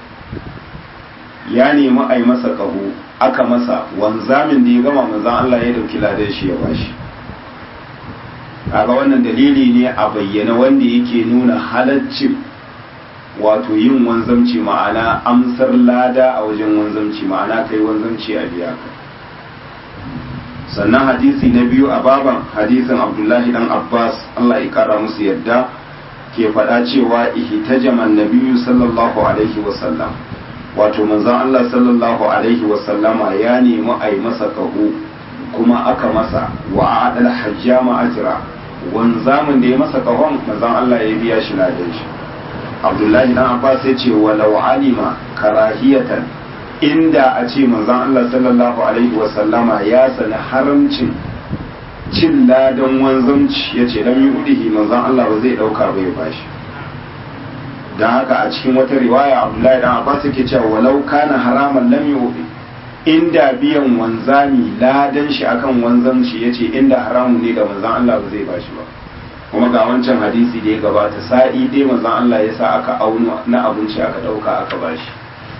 ya nemi a yi masa kaho aka masa wanzamin da ya gama manzon Allah ya dauki ladan shi ya bashi kaga wannan dalili ne a bayyana wanda yake nuna halaccin wato yin wanzamci ma'ana amsar lada a wajen wanzamci ma'ana kai wanzamci a biya ka sannan hadisi na biyu a baban hadisin abdullahi dan abbas Allah ya kara musu yadda ke faɗa cewa ihtajaman nabiyyu sallallahu alaihi wasallam wato manzon Allah sallallahu alaihi wasallama ya nemi a yi masa kaho kuma aka masa wa adal hajjama ajra wanzamin da ya masa kahon manzon Allah ya biya shi ladan shi Abdullahi dan Abbas ya ce walau alima karahiyatan inda a ce manzon Allah sallallahu alaihi wasallama ya sani haramcin cin ladan wanzanci ya ce lam yudihi manzon Allah ba zai dauka ba ya bashi dan haka a cikin wata riwaya Abdullahi dan Abbas yake cewa walau kana haraman lam yudi inda biyan wanzami ladan shi akan wanzanci yace inda haramun ne da manzon Allah ba zai bashi ba kuma ga wancan hadisi da ya gabata sa'i dai manzon Allah ya sa aka auna na abinci aka dauka aka bashi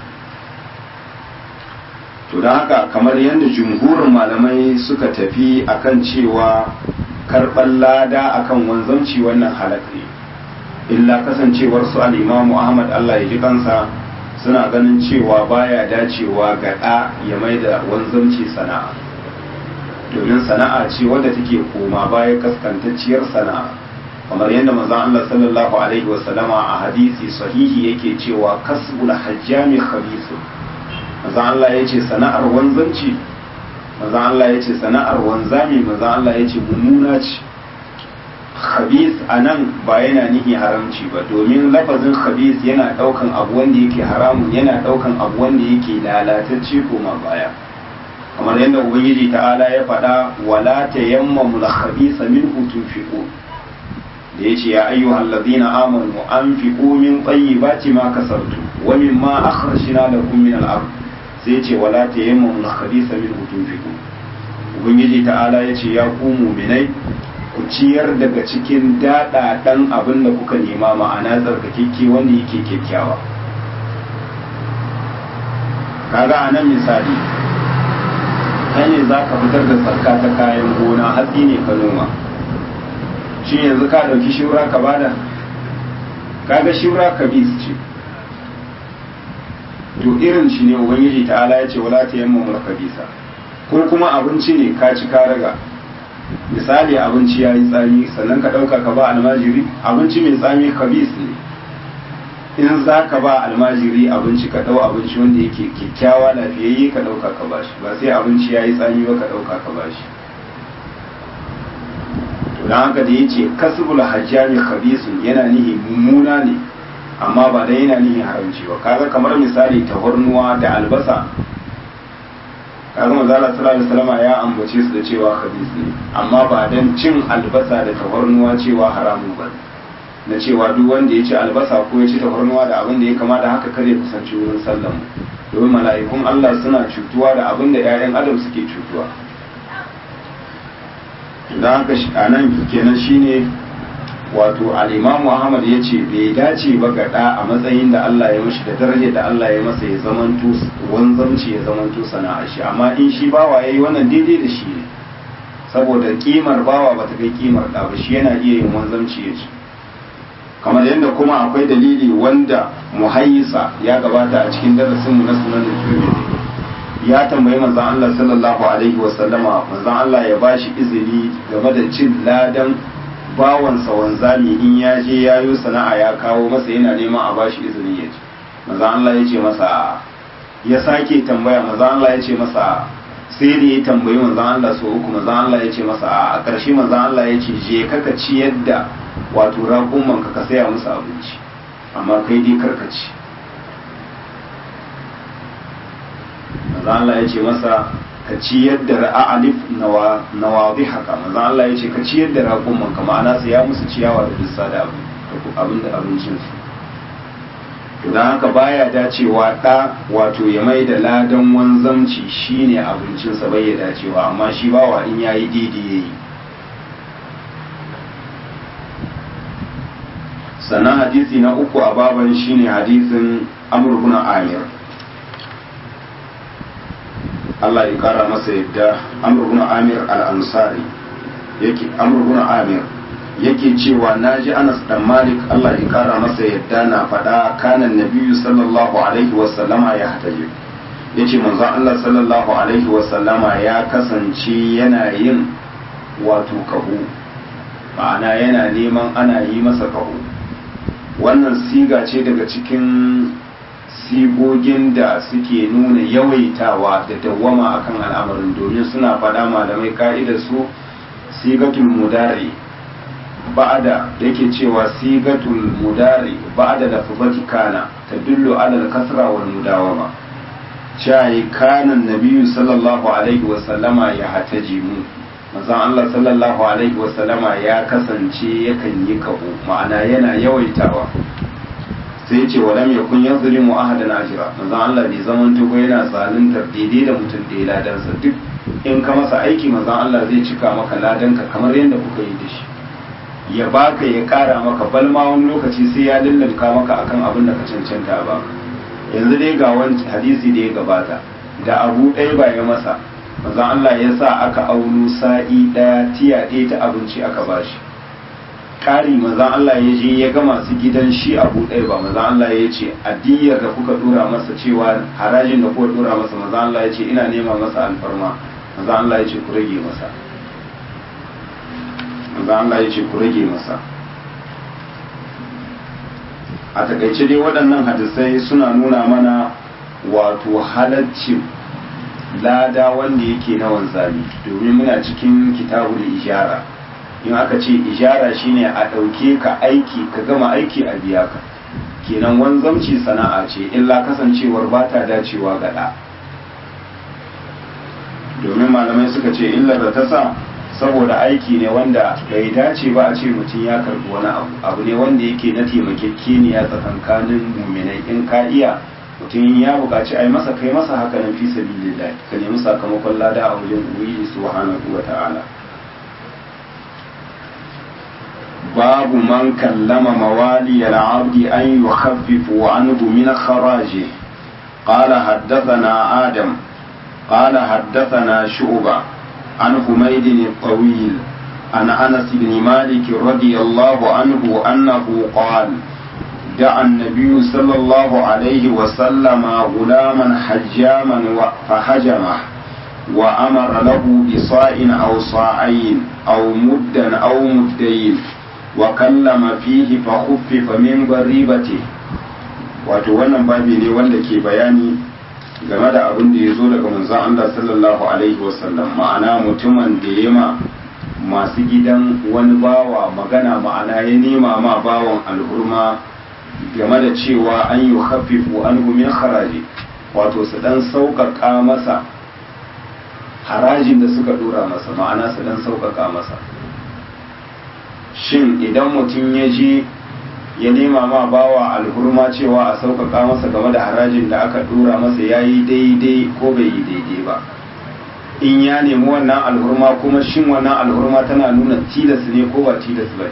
to don haka kamar yadda jumhurin malamai suka tafi akan cewa karɓar lada akan wanzanci wannan halak ne illa kasancewar su al'imamu ahmad allah ya ji kansa suna ganin cewa baya dacewa ga ɗa ya mai da wanzanci sana'a domin sana'a ce wadda take koma baya kaskantacciyar sana'a kamar yadda manzon allah sallallahu alaihi wasallama a hadisi sahihi yake cewa kasbul hajjami khabisun manzan Allah ya ce sana'ar wanzanci manzan Allah ya ce sana'ar wanzami manzan Allah ya ce mummuna ce khabis a nan ba yana nihi haramci ba domin lafazin khabis yana daukan abu wanda yake haramun yana daukan abu wanda yake lalatacce koma baya kamar yadda ubangiji ta'ala ya faɗa wala tayammamu al-khabisa minhu tunfiqun da da yace ya ayyuhal ladina amanu anfiqu min tayyibati ma kasabtu wa mimma akhrajna lakum min al-ard sai yace wala tayammamu al-khabitha minhu tunfiqu ubangiji ta'ala yace ya ku mu'minai ku ciyar daga cikin daɗaɗan abin da kuka nema ma'ana tsarkakeke wanda yake kyakkyawa kaga a nan misali kai ne za ka fitar da tsarka ta kayan gona hatsi ne ka noma shi yanzu ka ɗauki shura ka bada kaga shura ka bis ce to irin shi ne ubangiji ta'ala ya ce wala ta yamma mulka bisa ko kuma abinci ne ka ci ka raga misali abinci ya yi tsami sannan ka ɗauka ka ba almajiri abinci mai tsami kabis ne in za ka ba almajiri abinci ka ɗau abinci wanda yake kyakkyawa lafiyayye ka ɗauka ka ba shi ba sai abinci ya yi tsami ba ka ɗauka ka ba shi to don haka da ya ce kasbul hajjami kabisun yana nihi mummuna ne amma ba da yana nihi haramci ba kaga kamar misali tahornuwa da albasa kaga manzo Allah sallallahu alaihi wasallam ya ambace su da cewa khabis ne amma ba dan cin albasa da tafarnuwa cewa haramun ba na cewa duk wanda ya ci albasa ko ya ci tafarnuwa da abin da ya kama da haka kare kusanci wurin sallan domin mala'ikun Allah suna cutuwa da abin da ƴaƴan adam suke cutuwa dan haka a nan kenan shine wato al-Imam Ahmad ya ce bai dace ba ga da a matsayin da Allah ya mashi da darajar da Allah ya masa ya zamanto wanzamci ya zamanto sana'a shi amma in shi bawa yayi wannan daidai da shi ne saboda kimar bawa bata kai kimar da ba shi yana iya yin wanzamci ya ci kamar yadda kuma akwai dalili wanda muhayyisa ya gabata a cikin darasin mu na sunan da Tirmidhi ya tambayi manzon Allah sallallahu alaihi wasallama manzon Allah ya bashi izini game da cin ladan bawansa wanzami in ya je ya yi sana'a ya kawo masa yana neman a bashi izini ya ci maza Allah ya ce masa ya sake tambaya maza Allah ya ce masa sai da ya tambayi maza Allah so uku maza Allah ya ce masa a ƙarshe maza Allah ya ce je kaka ci yadda wato raƙuman ka ka saya musu abinci amma kai dai karka ci maza Allah ya ce masa ka ci yadda ra'alif nawabi haka maza Allah ya ce ka ci yadda raƙuman ka ma'ana su ya musu ciyawa da dussa da abin da abincin su don haka baya dacewa ɗa wato ya mai da ladan wanzamci shine abincinsa bai ya dacewa amma shi bawa in ya yi daidai ya yi sannan hadisi na uku a baban shine hadisin amurkuna amir Allah ya kara masa yadda Amr ibn Amir al-Ansari yake Amr ibn Amir yake cewa naji Anas dan Malik Allah ya kara masa yadda na faɗa kana nabiyyu sallallahu alaihi wa sallama ya hataje yace manzon Allah sallallahu alaihi wa sallama ya kasance yana yin wato kahu ma'ana yana neman ana yi masa kahu wannan siga ce daga cikin sigogin da suke nuna yawaitawa da dawwama akan al'amarin domin suna faɗa malamai ka'idar su sigatul mudari ba'ada da yake cewa sigatul mudari ba'ada da fubati kana ta dullu ala kasra wal mudawama shayi kanan nabiyyu sallallahu alaihi wa sallama ya hataji mu manzon Allah sallallahu alaihi wa sallama ya kasance yakan yi kaho ma'ana yana yawaitawa sai ce wa lam yakun yazlimu ahadan ajra manzo Allah bai zaman tuko yana zaluntar daidai da mutum da ladansa duk in ka masa aiki manzo Allah zai cika maka ladanka kamar yadda kuka yi da shi ya baka ya kara maka balma wani lokaci sai ya lullunka maka akan abin da ka cancanta ba yanzu dai ga wani hadisi da ya gabata da abu ɗaya ba ya masa manzo Allah ya sa aka auno sa'i ɗaya tiya ɗaya ta abinci aka bashi ƙari mazan Allah ya je ya ga masu gidan shi abu ɗaya ba mazan Allah ya ce addiyar da kuka dora masa cewa harajin da kuka dora masa mazan Allah ya ce ina nema masa alfarma mazan Allah ya ce ku rage masa mazan Allah ya ce ku rage masa a takaice dai waɗannan hadisai suna nuna mana wato halaccin lada wanda yake na wanzami domin muna cikin kitabul ijara in aka ce ijara shine a ɗauke ka aiki ka gama aiki a biya ka kenan wanzamci sana'a ce illa kasancewar ba ta dacewa ga ɗa domin malamai suka ce illar da ta sa saboda aiki ne wanda bai dace ba a ce mutum ya karbi wani abu abu ne wanda yake na taimakekeniya tsakankanin muminai in ka iya mutum ya buƙaci a yi masa kai masa haka nan fi sabilillah ka nemi sakamakon lada a wajen ubangiji subhanahu wa ta'ala babu man kallama mawali al-abdi an yukhaffifu anhu min kharaji قال حدثنا آدم قال حدثنا شعبة عن حميد الطويل عن أنس بن مالك رضي الله عنه أنه قال دعا النبي صلى الله عليه وسلم غلاما حجاما فهجمه وأمر له بصاع أو صاعين أو مدا أو مدين وكلم فيه فخفف من ضريبته wato wannan babi ne wanda ke bayani game da abin da ya zo daga manzon Allah sallallahu alaihi wasallam ma'ana mutumin da ya ma masu gidan wani bawa magana ma'ana ya nema ma bawan alhurma game da cewa an yi hafifu an min haraji wato su dan sauƙaƙa masa harajin da suka dora masa ma'ana su dan sauƙaƙa masa shin idan mutum ya je ya nema ma bawa alhurma cewa a sauƙaƙa masa game da harajin da aka dora masa ya yi daidai ko bai yi daidai ba in ya nemi wannan alhurma kuma shin wannan alhurma tana nuna tilas ne ko ba tilas ba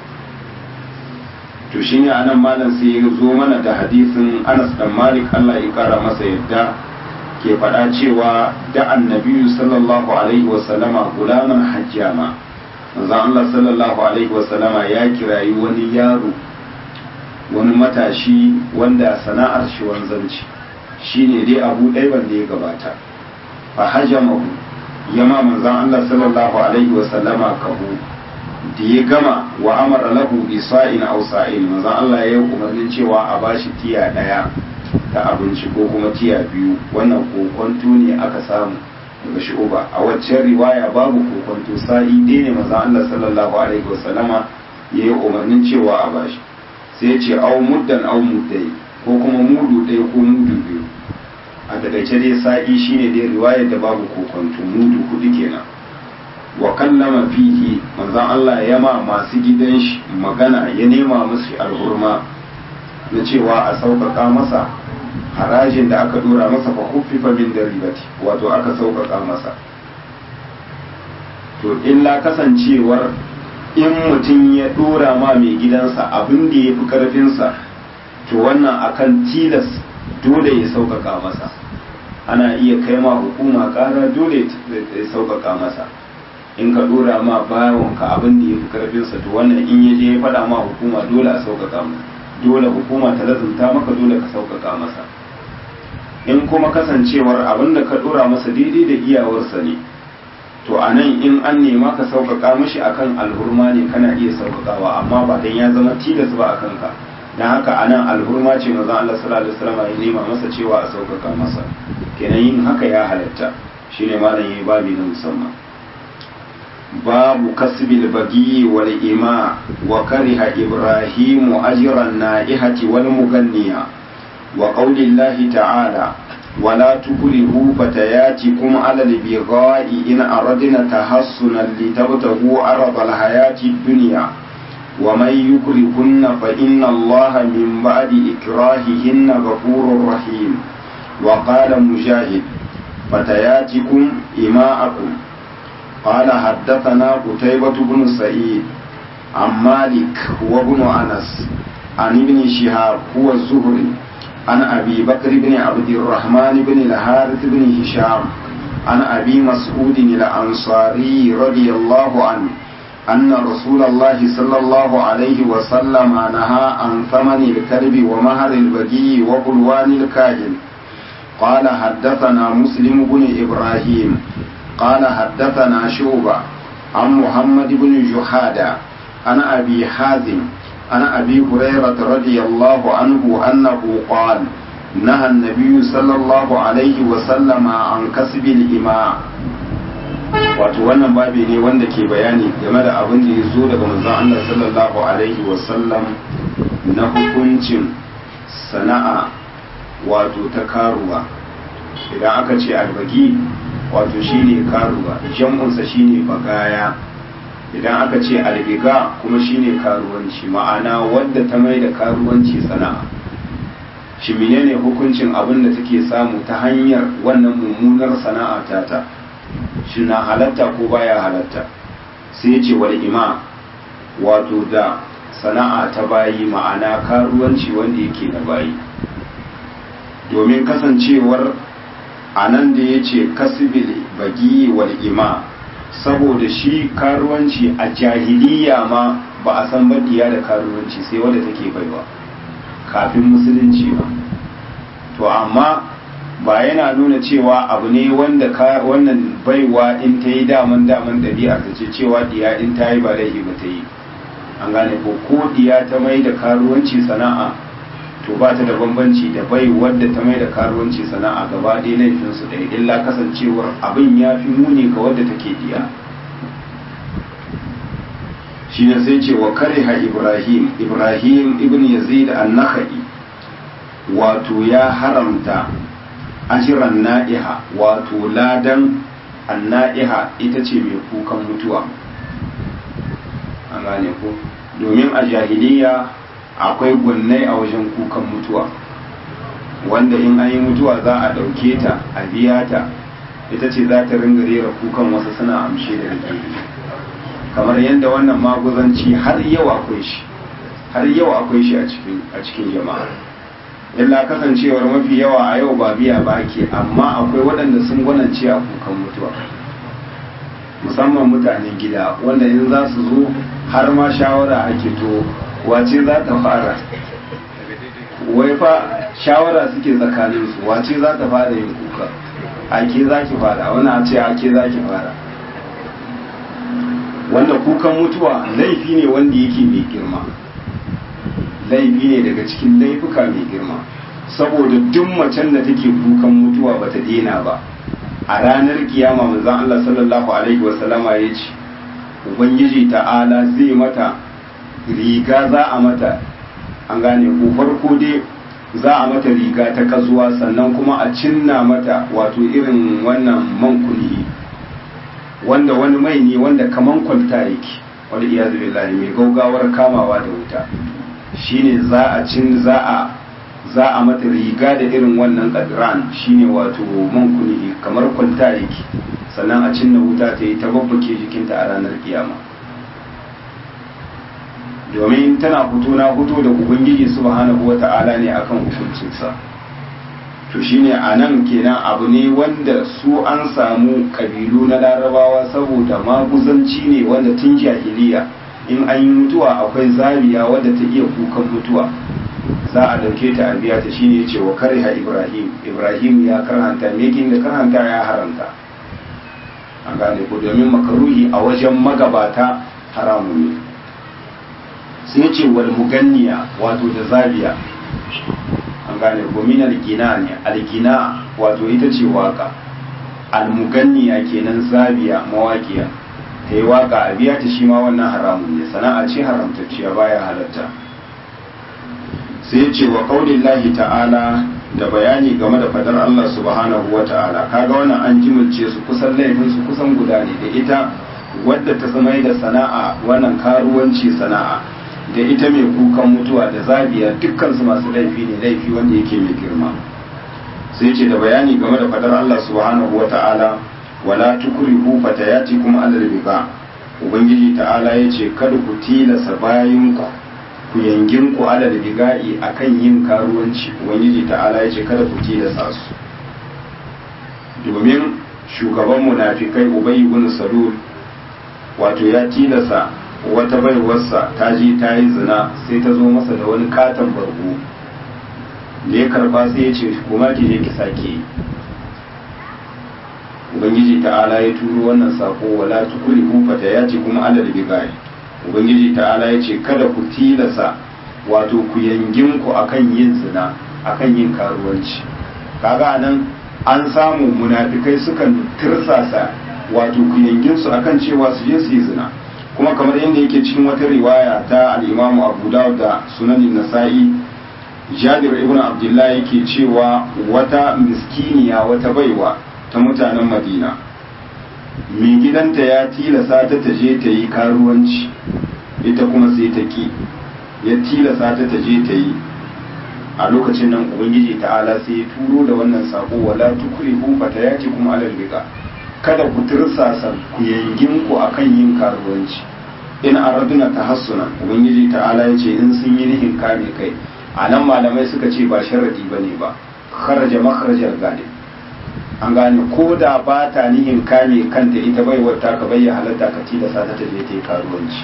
to shi ne anan malam sai ya zo mana da hadisin anas dan malik allah ya kara masa yadda ke faɗa cewa da annabiyu sallallahu alaihi wasallama gulaman hajjama manzon allah sallallahu alaihi wasallama ya kirayi wani yaro wani matashi wanda sana'ar shi wanzanci shine dai abu ɗaya wanda ya gabata fa hajamahu yama manzon Allah sallallahu alaihi wa sallama kahu da ya gama wa amara lahu bi sa'in aw sa'in manzon Allah ya umarnin cewa a bashi tiya daya ta abinci ko kuma tiya biyu wannan kokonto ne aka samu daga shu'uba a waccan riwaya babu kokonto sa'i ɗaya ne manzon Allah sallallahu alaihi wa sallama ya yi umarnin cewa a bashi sai ce au muddan au muddai ko kuma mudu ɗaya ko mudu biyu a takaice dai sa'i shine dai riwayar da babu kokonto mudu hudu kenan wa kallama fihi manzon Allah ya ma masu gidan shi magana ya nema musu alhurma na cewa a sauƙaƙa masa harajin da aka dora masa fa kuffifa min daribati wato aka sauƙaƙa masa to illa kasancewar in mutum ya dora ma mai gidansa abin da ya fi karfinsa to wannan akan tilas dole ya sauƙaƙa masa ana iya kai ma hukuma ƙara dole ya sauƙaƙa masa in ka dora ma bayanka abin da ya fi karfinsa to wannan in ya je ya faɗa ma hukuma dole a sauƙaƙa masa dole hukuma ta lazumta maka dole ka sauƙaƙa masa in kuma kasancewar abin da ka dora masa daidai da iyawarsa ne to a nan in an nema ka sauƙaƙa mashi akan alhurma ne kana iya sauƙaƙawa amma ba dan ya zama tilas ba a kanka don haka a nan alhurma ce maza Allah sallallahu alaihi wasallam ya nema masa cewa a sauƙaƙa masa kenan yin haka ya halatta shine malam yayi babi na musamman babu kasbil bagi wal ima wa kariha ibrahimu ajran naihati wal muganniya wa qaulillahi ta'ala ولا تكرهوا فتياتكم على البغاء إن أردنا تحصنا لتبتغوا عرض الحياة الدنيا ومن يكرهن فإن الله من بعد إكراههن غفور رحيم وقال مجاهد فتياتكم إماءكم قال حدثنا قتيبة بن سعيد عن مالك هو ابن أنس عن ابن شهاب هو الزهري عن أبي بكر بن عبد الرحمن بن الحارث بن هشام عن أبي مسعود الأنصاري رضي الله عنه أن رسول الله صلى الله عليه وسلم نهى عن ثمن الكلب ومهر البقي وقلوان الكاهن قال حدثنا مسلم بن إبراهيم قال حدثنا شوبة عن محمد بن جحادة عن أبي حازم عن أبي هريرة رضي الله عنه أنه قال نهى النبي صلى الله عليه وسلم عن كسب الإماء wato wannan babi ne wanda ke bayani game da abin da ya zo daga manzon Allah sallallahu alaihi wasallam na hukuncin sana'a wato ta karuwa idan aka ce albagi wato shine karuwa jam'unsa shine bagaya idan aka ce albiga kuma shine karuwanci ma'ana wadda ta mai da karuwanci sana'a shi menene hukuncin abin da take samu ta hanyar wannan mummunar sana'a tata shi na halatta ko baya halatta sai ce wal ima wato da sana'a ta bayi ma'ana karuwanci wanda yake na bayi domin kasancewar a nan da ya ce kasibili bagi wal ima saboda shi karuwanci a jahiliya ma ba a san baɗiya da karuwanci sai wadda take baiwa kafin musulunci ba to amma ba yana nuna cewa abu ne wanda wannan baiwa in ta yi daman daman ɗabi'a ta ce cewa diya in ta yi ba laifi ba ta yi an gane ko ko diya ta mai da karuwanci sana'a to ba ta da bambanci da bai wadda ta mai da karuwanci sana'a gaba ɗaya laifinsu ɗaya illa kasancewar abin ya fi muni ga wadda take diya shi ne sai ce wa kariha ibrahim ibrahim ibn yazid an-nakhai wato ya haramta ajiran na'iha wato ladan an-na'iha ita ce mai kukan mutuwa an gane ko domin a jahiliya akwai gwannai a wajen kukan mutuwa wanda in an yi mutuwa za a ɗauke ta a biya ta ita ce za ta ringa rera kukan wasu suna amshe da rike kamar yadda wannan maguzanci har yau akwai shi har yau akwai shi a cikin jama'a illa kasancewar mafi yawa a yau ba biya ba ake amma akwai waɗanda sun gwanance a kukan mutuwa musamman mutanen gida wanda in za su zo har ma shawara ake to wace za ta fara wai fa shawara suke tsakanin su wace za ta fara yin kuka ake za ki fara wani a ce ake za ki fara wanda kukan mutuwa laifi ne wanda yake mai girma laifi ne daga cikin laifuka mai girma saboda duk macen da take kukan mutuwa bata daina ba a ranar kiyama manzon Allah sallallahu alaihi wasallama ya ce ubangiji ta'ala zai mata riga za a mata an gane ko farko dai za a mata riga ta kasuwa sannan kuma a cinna mata wato irin wannan man kulli wanda wani mai ne wanda kaman kwalta yake wani iyazu billahi mai gaugawar kamawa da wuta shine za a cin za a za a mata riga da irin wannan kadran shine wato man kulli kamar kwalta yake sannan a cinna wuta ta yi ta babbake jikinta a ranar kiyama domin tana fito na fito da ubangiji subhanahu wata'ala ne akan hukuncinsa to shine a nan kenan abu ne wanda su an samu kabilu na larabawa saboda maguzanci ne wanda tun jahiliya in an yi mutuwa akwai zabiya wadda ta iya kukan mutuwa za a dauke ta a biya ta shine yace wa kariha ibrahim ibrahim ya karhanta me yake da karhanta ya haramta an gane ko domin makaruhi a wajen magabata haramu ne sai ce wal muganniya wato da zabiya an gane ko min algina ne algina wato ita ce waka almuganniya kenan zabiya mawaƙiya ta yi waka a biya ta shi ma wannan haramun ne sana'a ce haramtacciya baya halatta sai ce wa qaulillahi ta'ala da bayani game da fadar Allah subhanahu wa ta'ala kaga wannan an jimilce su kusan laifin su kusan guda ne da ita wadda ta zama da sana'a wannan karuwanci sana'a da ita mai kukan mutuwa da zabiya dukkan su masu laifi ne laifi wanda yake mai girma sai ce da bayani game da fadar Allah subhanahu wa ta'ala wala tukrihu fatayatikum alal biqa ubangiji ta'ala yace kada ku tilasa bayinku ku yangin ku alal biga'i akan yin karuwanci ubangiji ta'ala yace kada ku tilasa su domin shugaban munafikai ubay ibn salul wato ya tilasa wata baiwarsa ta je ta yi zina sai ta zo masa da wani katon bargo da ya karba sai ya ce kuma ki je ki sake ubangiji ta'ala ya turo wannan sako wala tukuri hufata ya ce kuma alal bigai ubangiji ta'ala ya ce kada ku tilasa wato ku yangin ku akan yin zina akan yin karuwanci kaga nan an samu munafikai sukan tirsasa wato ku yangin su akan cewa su je su yi zina kuma kamar yadda yake cikin wata riwaya ta al-Imam Abu Dawud da Sunan Nasa'i Jabir ibn Abdullah yake cewa wata miskiniya wata baiwa ta mutanen Madina mai gidanta ya tilasa ta ta je ta yi karuwanci ita kuma sai ta ki ya tilasa ta ta je ta yi a lokacin nan ubangiji ta'ala sai ya turo da wannan sako wala tukrihu fatayatikum alal biqa kada ku tirsasa ku yangin ku akan yin karuwanci in araduna tahassuna ubangiji ta'ala ya ce in sun yi nihin kame kai a nan malamai suka ce ba sharadi bane ba kharaja makharajar gane an gane ko da ba ta nihin kame kanta ita bai wata ka bayyana halatta ka tilasa ta taje ta yi karuwanci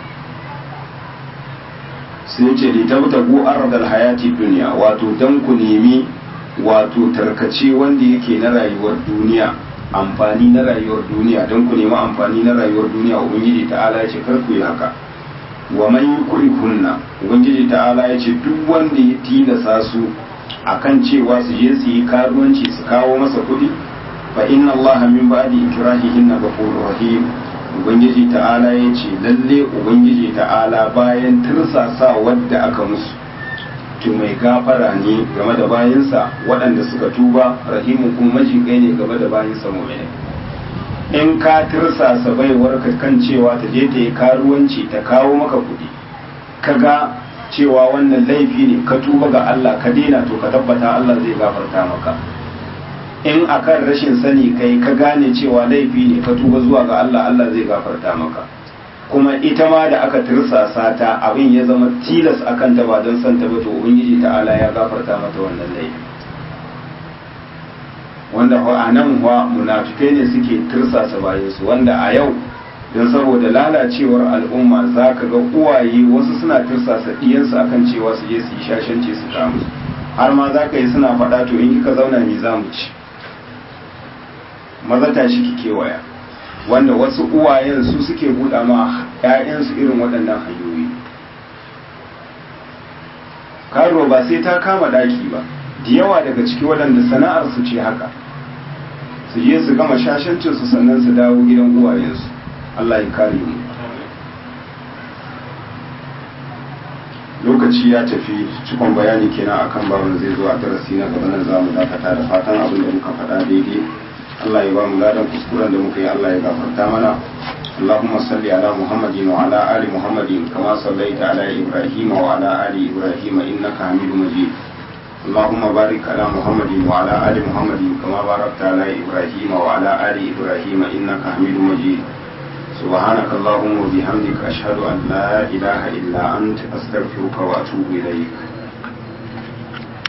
sai ce li tabtagu ardal hayati dunya wato dan ku nemi wato tarkace wanda yake na rayuwar duniya amfani na rayuwar duniya don ku nemi amfani na rayuwar duniya ubangiji ta'ala ya ce kar ku yi haka wa man yukrihunna ubangiji ta'ala ya ce duk wanda ya tilasa su akan cewa su je su yi karuwanci su kawo masa kuɗi fa inna allaha min ba'di ikrahihinna ghafurur rahim ubangiji ta'ala ya ce lalle ubangiji ta'ala bayan tirsasa wadda aka musu to mai gafara ne game da bayansa waɗanda suka tuba rahimu kuma majigai ne game da bayansa mu'mini in ka tirsasa baiwar ka kan cewa ta je ta yi karuwanci ta kawo maka kuɗi ka ga cewa wannan laifi ne ka tuba ga Allah ka daina to ka tabbata Allah zai gafarta maka in akan rashin sani kai ka gane cewa laifi ne ka tuba zuwa ga Allah Allah zai gafarta maka kuma ita ma da aka tirsasa ta abin ya zama tilas akan ta ba don santa ba to ubangiji ta'ala ya gafarta mata wannan laifi wanda a nan wa munafikai ne suke tirsasa bayan su wanda a yau don saboda lalacewar al'umma za ka ga uwaye wasu suna tirsasa ɗiyansu akan cewa su je su yi shashanci su kamu har ma za ka yi suna faɗa to in kika zauna me za mu ci maza tashi ki kewaya wanda wasu uwayen su suke buɗa ma 'ya'yansu irin waɗannan hanyoyi karo ba sai ta kama ɗaki ba da yawa daga ciki waɗanda sana'ar su ce haka su je su gama shashancinsu sannan su dawo gidan uwayensu Allah ya kare mu lokaci ya tafi cikon bayani kenan akan babin zai zo a darasi na gaba nan zamu dakata da fatan abin da muka faɗa daidai Allah ya ba mu ladan kuskuren da muka yi Allah ya gafarta mana اللهم صل على محمد وعلى آل محمد كما صليت على إبراهيم وعلى آل إبراهيم إنك حميد مجيد اللهم بارك على محمد وعلى آل محمد كما باركت على إبراهيم وعلى آل إبراهيم إنك حميد مجيد سبحانك اللهم وبحمدك أشهد أن لا إله إلا أنت أستغفرك وأتوب إليك